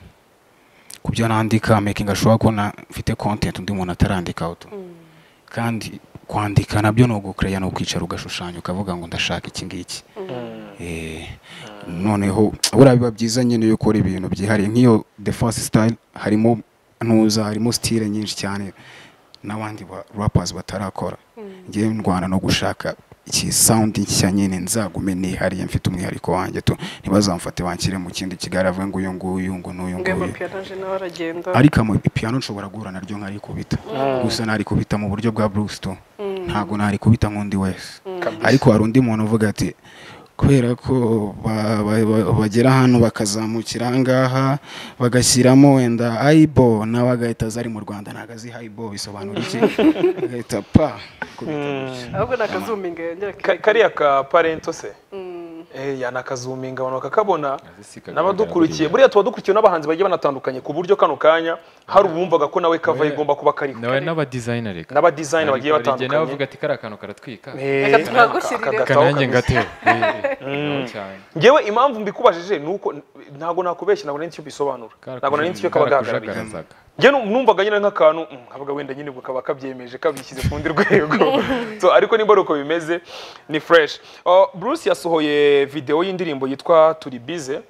[SPEAKER 3] ku byo nandika making ashobora ko na- mfite content undi muntu atarandikaho tu kandi kwandika nabyo ni ugukureya ni ukwicara ugashushanya ukavuga ngo ndashaka iki ngiki Eh, noneho buriya biba byiza nyine iyo ukora ibintu byihariye nk'iyo the first style harimo ntuza harimo style nyinshi cyane n'abandi ba rappers batarakora ngewe ndwana no gushaka iki sound nshya nyine nzagume nihariye mfite umwihariko wanjye tu ntibazamfate banshyire mu kindi kigali avuge ngo uyu nguyu ngo n'uyu
[SPEAKER 2] ngo
[SPEAKER 3] nguyu
[SPEAKER 2] amapiyanaje nawe aragenda
[SPEAKER 3] ariko ama piano nshobora guhura naryo nkarikubita gusa narikubita mu buryo bwa Bruce tu ntabwo narikubita nk'undi wese ariko hari undi muntu uvuga ati kubera ko ba- ba- ba- bagera hano bakazamukira aha ngaha bagashyiramo wenda ayibo nawe agahita aza ari mu rwanda ntabwo azi ayibo bisobanura iki agahita pa kubita gutya.
[SPEAKER 2] ahubwo ni akazuminga yongera
[SPEAKER 1] Ka- kariya ka parento se Eh, ya ni akazuminga abantu bakakabona
[SPEAKER 6] si kagaragara
[SPEAKER 1] n'abadukurikiye buriya tuba dukurikiwe n'abahanzi bagiye banatandukanye ku buryo kano kanya hari ubumvaga ko nawe kava igomba kuba kariho
[SPEAKER 6] nawe n'abadizayina reka
[SPEAKER 1] n'abadizayina bagiye
[SPEAKER 6] Ariko hari igihe nawe
[SPEAKER 1] batandukanye
[SPEAKER 6] uvuga ati kariya kantu karatwika
[SPEAKER 1] Eh,
[SPEAKER 2] Reka tuhagushyirire.
[SPEAKER 1] akagataho
[SPEAKER 6] reka nanjye
[SPEAKER 1] kabisa.
[SPEAKER 6] ngatewe nawe cyane
[SPEAKER 1] ngewe impamvu mbikubajije ni uko ntabwo nakubeshya ntabwo nari nzi icyo bisobanura ntabwo nari nzi icyo kaba gahagarariye
[SPEAKER 6] karakujagaragazaga
[SPEAKER 1] njye nu- numvaga nyine nk'akantu mm, kabaga wenda nyine ubwo kaba kabyemeje kabishyize ku rundi rwego so ariko nimba ari uko bimeze ni fresh Uh, bruce yasohoye videwo y'indirimbo yitwa turi bize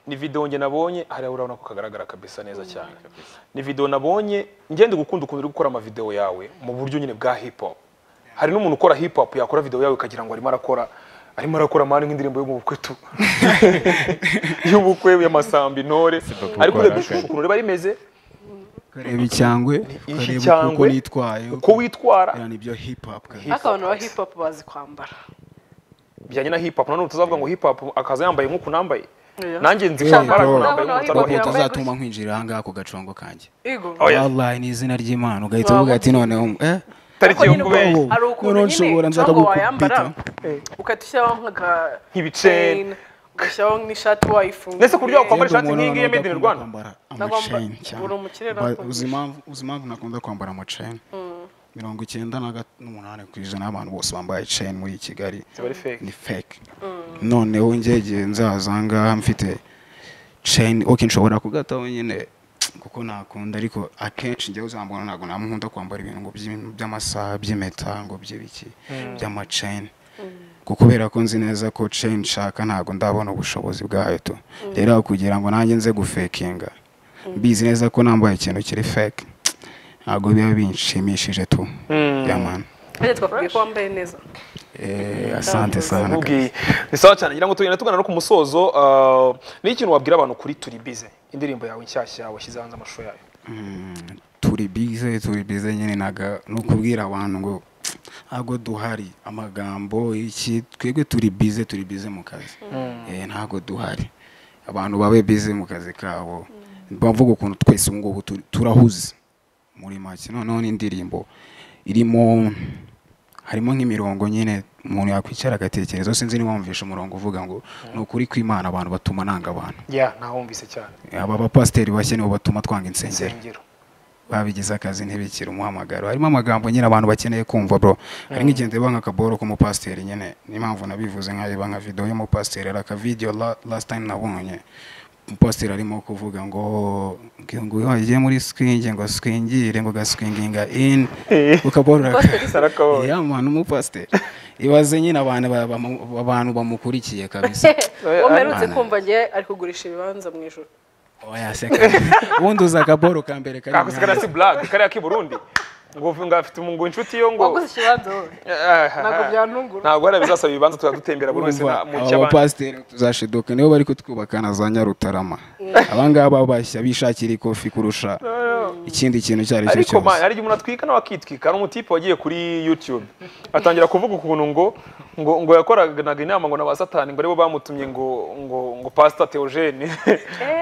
[SPEAKER 1] ni videwo njye nabonye hariya urabona ko kagaragara kabisa neza cyane ni videwo nabonye njye ndi gukunda ukuntu uri gukora amavidewo yawe mu buryo nyine bwa hip hop hari n'umuntu ukora hip hop yakora videwo yawe ukagira ngo arimo arakora arimo arakora mani nk'indirimbo yo mu bukwe tu y'ubukwe y'amasambi ntore ariko urebye ishusho ukuntu riba rimeze
[SPEAKER 3] ukareba icyangwe
[SPEAKER 1] Iki
[SPEAKER 3] ukareba uko
[SPEAKER 1] cyangwe,
[SPEAKER 3] nitwaye
[SPEAKER 1] uko witwara
[SPEAKER 3] biriya ni byo hip hop kabisa.
[SPEAKER 2] ariko abantu ba hip hop bazi kwambara
[SPEAKER 1] bijyanye na hip hop nanone utazavuga ngo hip hop akaza yambaye nk'uku nambaye
[SPEAKER 2] Oya.
[SPEAKER 1] nanjye nzi
[SPEAKER 3] Hey,
[SPEAKER 1] kwambara
[SPEAKER 3] bro.
[SPEAKER 1] ariko nambaye
[SPEAKER 2] Ntabwo
[SPEAKER 1] nk'utari uwa
[SPEAKER 2] naho hip
[SPEAKER 1] hip
[SPEAKER 2] hop-
[SPEAKER 1] hop
[SPEAKER 3] utazatuma nkwinjira aha ngaha ku gacongo kanjye
[SPEAKER 2] igo
[SPEAKER 1] Oya.
[SPEAKER 3] wallahi ni izina ry'imana ugahita uvuga ati noneho eh
[SPEAKER 1] tariki yo kubeshya
[SPEAKER 3] ubu-
[SPEAKER 2] hari
[SPEAKER 3] noneho
[SPEAKER 2] ukuntu
[SPEAKER 3] nshobora
[SPEAKER 2] nyine
[SPEAKER 3] nza
[SPEAKER 2] ntabwo
[SPEAKER 3] ndagukubita.
[SPEAKER 2] wayambara ugahita ushyiraho nk'aga
[SPEAKER 1] Nk'ibiceri.
[SPEAKER 2] chain, ugashyiraho n'ishati wayifunguye
[SPEAKER 1] Ndetse ku buryo wakwambara
[SPEAKER 3] Yenda
[SPEAKER 1] ishati
[SPEAKER 3] umuntu
[SPEAKER 1] nk'iyi ngiyi
[SPEAKER 3] ntabwo
[SPEAKER 1] made in
[SPEAKER 3] akunda
[SPEAKER 1] Rwanda.
[SPEAKER 3] kwambara
[SPEAKER 2] Nagomba-
[SPEAKER 3] amaceni cyane.
[SPEAKER 2] uri umukire
[SPEAKER 3] Ba-
[SPEAKER 2] nakugisha.
[SPEAKER 3] uzi impamvu- uzi impamvu nakunda kwambara amaceni mirongo icyenda na ga- n'umunani ku ijana y'abantu bose bambaye ceni muri kigali
[SPEAKER 1] ziba ari fake
[SPEAKER 3] ni fake noneho ngegeye nzaza ngaha mfite ceni ok nshobora kugataho nyine kuko nakunda ariko akenshi njyewe uzambona ntabwo namukunda kwambara ibintu ngo by'im- by'amasaha by'impeta ngo by'ibiki by'amaceni kuko kubera ko nzi neza ko ceni nshaka ntabwo ndabona ubushobozi bwayo tu rero aho kugira ngo nanjye nze gufekinga mbizi neza ko nambaye ikintu kiri fake ntabwo biba binshimishije tu yamana
[SPEAKER 2] kandi twakubwiye ko wambaye neza
[SPEAKER 3] Eh, asante sana
[SPEAKER 1] Nkubwiye. ni sawa cyane ngira ngo tugenda tugana no ku musozo uh, ni ikintu wabwira abantu kuri turi bize indirimbo yawe nshyashya washyize hanze amashusho yayo
[SPEAKER 3] turi bize turi bize nyine naga ni ukubwira abantu ngo ntabwo duhari amagambo iki twebwe turi bize turi bize mu kazi Eh, ntabwo duhari abantu babe bize mu kazi kabo bavuga ukuntu twese ubu ngubu tu- turahuze muri make noneho n'indirimbo irimo harimo nk'imirongo nyine umuntu yakwicara agatekereza sinzi niba wumvisha umurongo uvuga ngo ni ukuri kw'imana abantu batuma nanga abantu
[SPEAKER 1] ya ntawumvise cyane
[SPEAKER 3] aba bapasiteri bashya nibo batuma twanga insengero
[SPEAKER 1] insengero
[SPEAKER 3] babigize akazi ntibikire umuhamagaro harimo amagambo nyine abantu bakeneye kumva bro hari nk'igihe ndeba nk'akaboro k'umupasiteri nyine niyo mpamvu nabivuze nkareba nka videwo y'umupasiteri hari akavidewo la- last time nabonye umupasiteri arimo kuvuga ngo ngo- ngo yagiye muri swingi ngo swingire ngo gaswinginga in ku kaboro
[SPEAKER 1] Sarakabonye.
[SPEAKER 3] ya mwana umupasiteri ibaze nyine abantu ba- bamu- abantu bamukurikiye kabisa
[SPEAKER 2] uwo mperutse kumva njye ari kugurisha ibibanza mu ijoro
[SPEAKER 3] oya seka ubundi uza akaboro ka mbere kari
[SPEAKER 1] kakusigara si blague kariya k'i burundi ngo uvu- ngo afite umu- ngo inshuti yo ngo
[SPEAKER 2] waguze ikibanza wowe ntabwo byantungura
[SPEAKER 1] ntabwo hari bizasaba ibibanza tuzadutembera buri wese na- mu cy'abandi
[SPEAKER 3] abapasiteri tuzashiduka nibo bari kutwubaka na za nyarutarama abangaba bashyira bishakira ikofi kurusha ikindi kintu icyo ari cyo
[SPEAKER 1] ariko ma-
[SPEAKER 3] cyose
[SPEAKER 1] hari igihe umuntu atwika nawe akitwika hari umutipe wagiye kuri youtube atangira kuvuga ukuntu ngo ngo ngo yakoranaga inama ngo na ba satani ngo aribo bamutumye ngo ngo ngo pasita teogene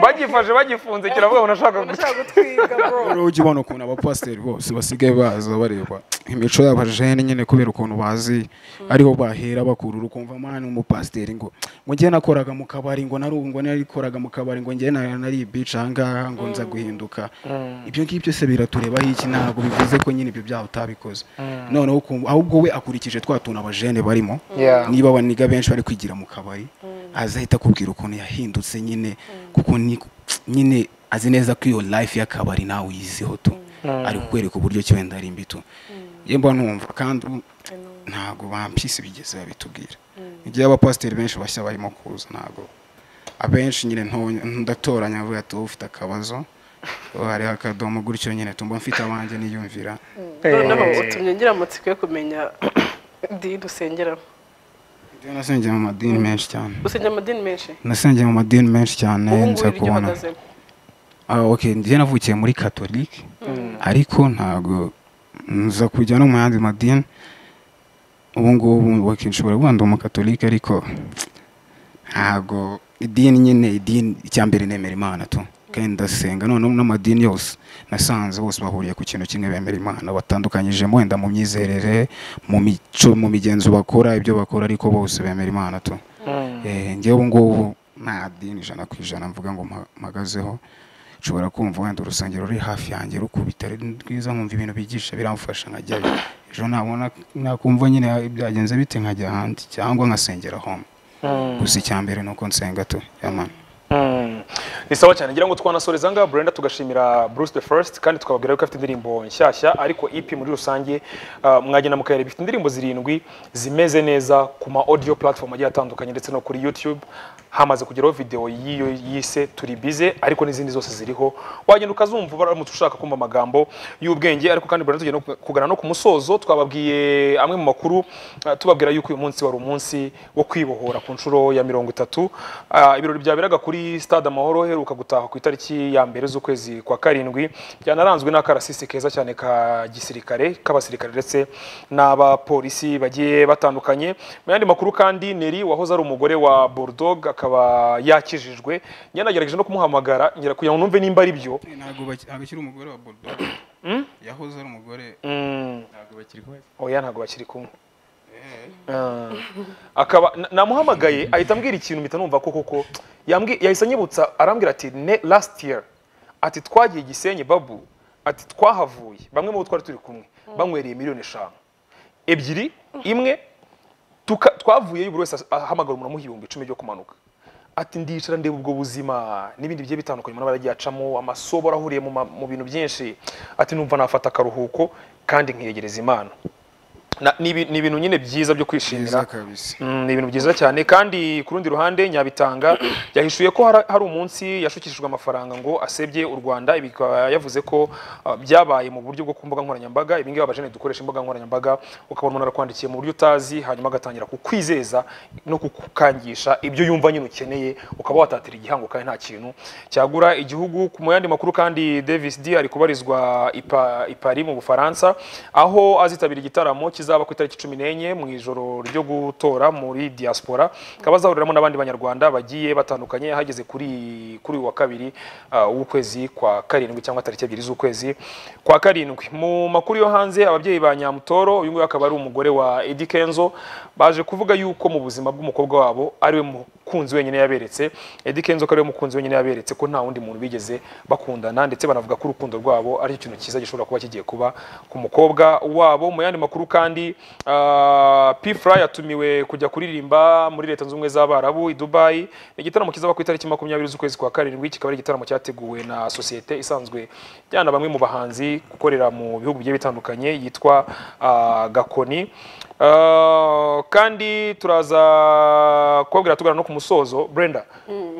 [SPEAKER 1] bagifashe bagifunze kiravuga ngo nashaka
[SPEAKER 2] nashaka gutwiga bro
[SPEAKER 3] rero ujya ubona ukuntu abapasiteri bose basigaye baza bareba imico y'abajene nyine kubera ukuntu bazi ariho bahera bakurura ukumva mwana ni umupasiteri ngo mu gihe nakoraga mu kabari ngo nari ngo narikoraga mu kabari ngo njye nari nari ibice ahangaha ngo nza guhinduka ibyo ngibyo se biraturebaho iki ntabwo bivuze ko nyine ibyo byaha utabikoze noneho ukumva ahubwo we akurikije twa tuntu abajene barimo
[SPEAKER 1] Yeah.
[SPEAKER 3] niba abaniga benshi bari kwigira mu kabari azahita akubwira ukuntu yahindutse nyine kuko ni nyine azi neza ko iyo life y'akabari nawe uyiziho tu ari kukwereka uburyo ki wenda ari imbitu yemba numva kandi u- ntabwo bampisi bigeze babitubwira igihe abapasiteri benshi bashya barimo kuza ntabwo abenshi nyine ntonya- ndatoranya avuga ati wowe ufite akabazo wowe hariho akadomo gutyo nyine tumba mfite abanjye niyumvira
[SPEAKER 2] noneho utumye ngira amatsiko yo kumenya idini dusengeramo
[SPEAKER 3] ibyo nasengeye mu madini menshi cyane
[SPEAKER 2] usengera amadini menshi
[SPEAKER 3] nasengeye mu madini menshi cyane
[SPEAKER 2] ubu ngubu
[SPEAKER 3] nza
[SPEAKER 2] iryo
[SPEAKER 3] kubona
[SPEAKER 2] uhagazemo
[SPEAKER 3] Ah, okay njye navukiye muri katolike ariko ntabwo nza kujya no mu yandi madini ubu ngubu bakinshobora kuba ndi umukatolike ariko ntabwo idini nyine idini icya mbere nemera imana tu kandi ndasenga noneho n'amadini yose nasanze bose bahuriye ku kintu kimwe bemera imana batandukanyijemo wenda mu myizerere mu mico mu migenzo bakora ibyo bakora ariko bose bemera imana tu Eh, njyewe ubu ngubu nta dini ijana ku ijana mvuga ngo mpa- mpagazeho nshobora kumva wenda urusengero ruri hafi yanjye rukubita ari rwiza nkumva ibintu bigisha biramfasha nkajyayo ejo nabona nakumva nyine byagenze bite nkajya ahandi cyangwa nkasengera home gusa icya mbere ni uko nsenga tu yamani
[SPEAKER 1] Mm. ni sawa cyane ngira ngo twanasoreza ngaha Brenda tugashimira Bruce the First kandi tukababwira ko afite indirimbo nshyashya ariko EP muri rusange uh, mwagenda mukayareba ifite indirimbo zirindwi zimeze neza ku ma audio platform agiye atandukanye ndetse no kuri YouTube hamaze kugeraho video y'iyo yise turi bize ariko n'izindi zose ziriho wagenda ukazumva baramutse ushaka kumva amagambo y'ubwenge ariko kandi Brenda tugenda no kugana no ku musozo twababwiye amwe mu makuru uh, tubabwira yuko uyu munsi wari umunsi wo kwibohora ku nshuro ya mirongo itatu Ah, ibirori byaberaga kuri stade amahoro heruka gutaha ku itariki ya mbere z'ukwezi kwa karindwi byanaranzwe n'akarasisi keza cyane ka gisirikare k'abasirikare ndetse n'abapolisi bagiye batandukanye mu yandi makuru kandi neri wahoze ari umugore wa Bulldog akaba yakijijwe nyanagerageje no kumuhamagara ngira kugira ngo numve nimba ari byo
[SPEAKER 3] ntabwo bakiri umugore wa bodo yahoze ari umugore
[SPEAKER 1] Mm,
[SPEAKER 6] ntabwo bakiri kumwe
[SPEAKER 1] oya ntabwo bakiri kumwe Ah, akaba na- namuhamagaye ahita ambwira ikintu mpita numva ko koko yambwi- yahise anyibutsa arambwira ati ne last year ati twagiye gisenyi babu ati twahavuye bamwe mu bo twari turi kumwe banywereye miliyoni eshanu ebyiri imwe tuka- twavuyeyo buri wese as- ahamagara umuntu amuha icumi ryo kumanuka ati ndicara ndeba ubwo buzima n'ibindi bigiye bitandukanye umuntu aba yaragiye acamo amasobora ahuriye mu ma- mu bintu byinshi ati numva nafata akaruhuko kandi nkiyegereza imana Na- ni ibi- ni ibintu nyine byiza byo kwishimira
[SPEAKER 3] mwiza kabisa
[SPEAKER 1] Mm, ni ibintu byiza cyane kandi ku rundi ruhande nyabitanga yahishuye ko hari- hari umunsi yashukishijwe amafaranga ngo asebye u rwanda ibi bikaba yavuze ko uh, byabaye mu buryo bwo ku mbuga nkoranyambaga ibi ngibi abajene dukoresha imbuga nkoranyambaga ukabona umuntu arakwandikiye mu buryo utazi hanyuma agatangira kukwizeza no kukukangisha ibyo yumva nyine ukeneye ukaba watatira igihango kandi nta kintu cyagura igihugu ku mu yandi makuru kandi Davis D ari kubarizwa i Pa- i Paris mu Bufaransa aho azitabira igitaramo kizaba ku itariki cumi n'enye mu ijoro ryo gutora muri diaspora akaba azahuriramo n'abandi banyarwanda bagiye batandukanye hageze kuri kuri uyu wa kabiri uh, w'ukwezi kwa karindwi cyangwa tariki ebyiri z'ukwezi kwa karindwi mu makuru yo hanze ababyeyi ba nyamutoro uyu nguyu akaba ari umugore wa Eddy Kenzo baje kuvuga yuko mu buzima bw'umukobwa wabo ariwe mukunzi wenyine yaberetse Eddy Kenzo ko ariwe mukunzi wenyine yaberetse ko nta wundi muntu bigeze bakundana ndetse banavuga ko urukundo rwabo ari ikintu cyiza gishobora kuba kigiye kuba ku mukobwa wabo mu yandi makuru kandi ah, P Fly yatumiwe kujya kuririmba muri leta zunze ubumwe z'abarabu i Dubai igitaramo kizaba ku itariki makumyabiri z'ukwezi kwa karindwi kikaba ari igitaramo cyateguwe na sosiyete isanzwe ijyana bamwe mu bahanzi gukorera mu bihugu bigiye bitandukanye yitwa ah, Gakoni Uh, kandi turaza kubabwira tugana no ku musozo brenda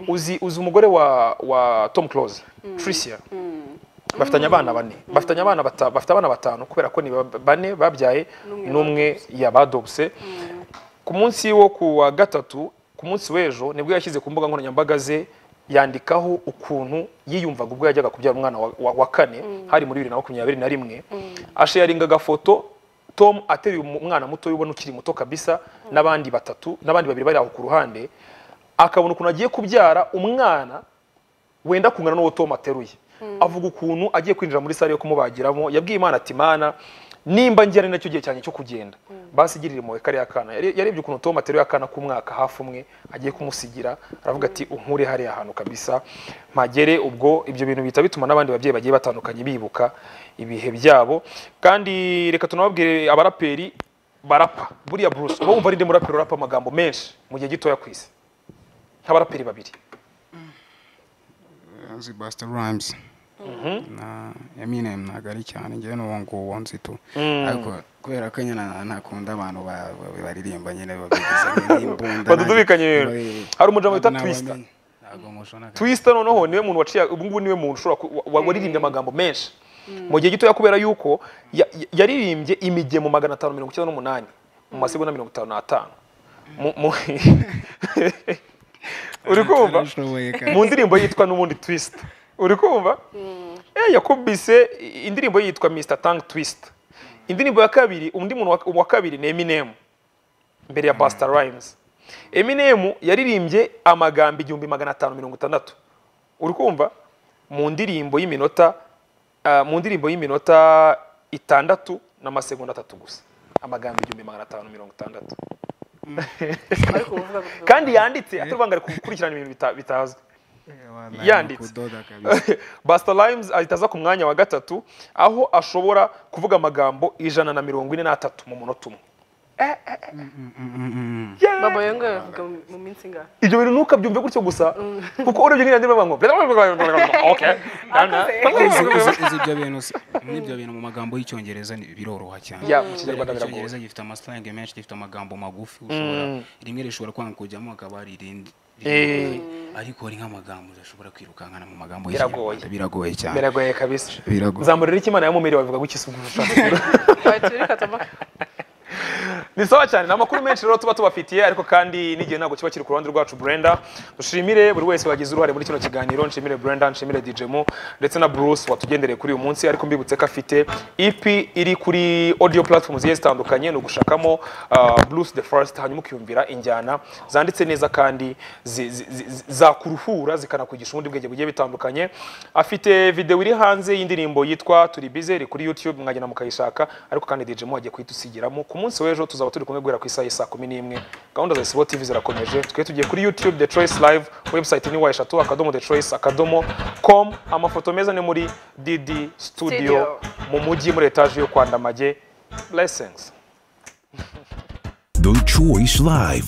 [SPEAKER 1] uzi uzi umugore wa wa tom close tricia bafitanye abana bane bafitanye abana bata, bafite abana batanu kubera ko ni ba- bane babyaye n'umwe yabadobse ku munsi wo ku wa gatatu ku munsi w'ejo nibwo yashyize ku mbuga nkoranyambaga ze yandikaho ukuntu yiyumvaga ubwo yajyaga kubyara umwana wa, wa, wa kane hari muri bibiri na makumyabiri na rimwe asharinga agafoto tom ateruye umu- umwana muto ubona ukiri muto kabisa n'abandi batatu n'abandi babiri bari aho ku ruhande akabona ukuntu agiye kubyara umwana wenda kungana n'uwo Tom ateruye avuga ukuntu agiye kwinjira muri sale yo kumubagiramo yabwiye Imana ati mana nimba ngira ari nacyo gihe cyanjye cyo kugenda basi igirira impuhwe kariya kana Yare- yarebye ukuntu Tom ateruye akana k'umwaka hafi umwe agiye kumusigira aravuga ati unkure hariya hantu kabisa mpagere ubwo ibyo bintu bihita bituma n'abandi babyeyi bagiye batandukanye bibuka ibihe byabo kandi reka tunababwire abaraperi barapa buriya Bruce uba wumva ari nde muraperi urapa amagambo menshi mu gihe gitoya ku isi nk'abaraperi babiri
[SPEAKER 3] nzi basita rayimuzi na eminem ntabwo ari cyane njyewe n'uwo nguwo nzi tu ariko kubera ko nyine ntakunda abantu ba- ba- baririmba nyine babigize nk'imbunda
[SPEAKER 1] Badudubikanya ibintu. Hari umujambo wita Twister.
[SPEAKER 3] twista
[SPEAKER 1] twisita noneho niwe muntu waciye ubu ngubu niwe muntu ushobora ku- wa- waririmbye amagambo menshi mu gihe gitoya kubera yuko ya- ya- yaririmbye imigemo magana atanu mirongo icyenda n'umunani mu masegonda mirongo itanu n'atanu Mu- mu- uri kumva
[SPEAKER 3] Arashoboye kandi.
[SPEAKER 1] mu ndirimbo yitwa n'ubundi twisita uri kumva Eh, yakubise i- indirimbo ye yitwa mr tang twisita indirimbo ya kabiri undi muntu wa- wa kabiri ni eminem mbere ya Busta Rhymes. Eminem yaririmbye amagambo igihumbi magana atanu mirongo itandatu. Uri kumva? Mu ndirimbo y'iminota ah, mu ndirimbo y'iminota itandatu n'amasegonda atatu gusa. Amagambo igihumbi magana atanu mirongo itandatu.
[SPEAKER 2] ariko uvuga ngo
[SPEAKER 1] Kandi yanditse atarubangare gukurikirana ibintu bita- bitazwi. yanditse.
[SPEAKER 3] kudoda kabisa
[SPEAKER 1] Busta Rhymes ahita aza ku mwanya wa gatatu aho ashobora kuvuga amagambo ijana na mirongo ine n'atatu mu munota umwe.
[SPEAKER 2] baba yonga yavuga mu- mu minsi ingahe
[SPEAKER 1] ibyo bintu ntukabyumve gutyo gusa kuko urebye nk'iyo ndirimbo ngo okay
[SPEAKER 3] uzi ibyo bintu si- n'ibyo bintu mu magambo y'icyongereza ni- biroroha cyane
[SPEAKER 1] Ya, mu Kinyarwanda biragoye.
[SPEAKER 3] icyongereza gifite amaslange menshi gifite amagambo magufi ushobora rimwe rishobora kwanga kujyamo hakaba hari irindi
[SPEAKER 1] Eh.
[SPEAKER 3] ariko hari nk'amagambo udashobora kwirukankana mu magambo
[SPEAKER 1] Biragoye.
[SPEAKER 3] y'ikinyarwanda biragoye cyane
[SPEAKER 1] biragoye kabisa
[SPEAKER 3] Biragoye.
[SPEAKER 1] zamurira icyo imana yamumiriye bavuga gutya isuku
[SPEAKER 2] bayituri katamaka
[SPEAKER 1] ni sawa cyane ni amakuru menshi rero tuba tubafitiye ariko kandi n'igihe ntabwo kiba kiri ku ruhande rwacu Brenda dushimire buri wese wagize uruhare muri kino kiganiro nshimire Brenda nshimire DJ Mu ndetse na Bruce watugendereye kuri uyu munsi ariko mbibutse ko afite EP iri kuri audio platform zigiye zitandukanye ni ugushakamo ah, Blues the First hanyuma ukiyumvira injyana zanditse neza kandi zi- zi- zi- zi- zakuruhura zikanakwigisha ubundi bwenge bugiye bitandukanye afite video iri hanze y'indirimbo yitwa turi bize iri kuri YouTube mwagenda mukayishaka ariko kandi DJ Mo agiye kuyitusigiramo ku munsi w'ejo tuzaba turi kumwe guhera ku isaha saa kumi n'imwe gahunda za Isibo TV zirakomeje twe tugiye kuri YouTube The Choice Live website ni wa eshatu akadomo The Choice akadomo com amafoto meza ni muri Didi Studio
[SPEAKER 2] Studio.
[SPEAKER 1] mu mujyi muri etage yo kwa Ndamage blessings
[SPEAKER 9] The Choice Live.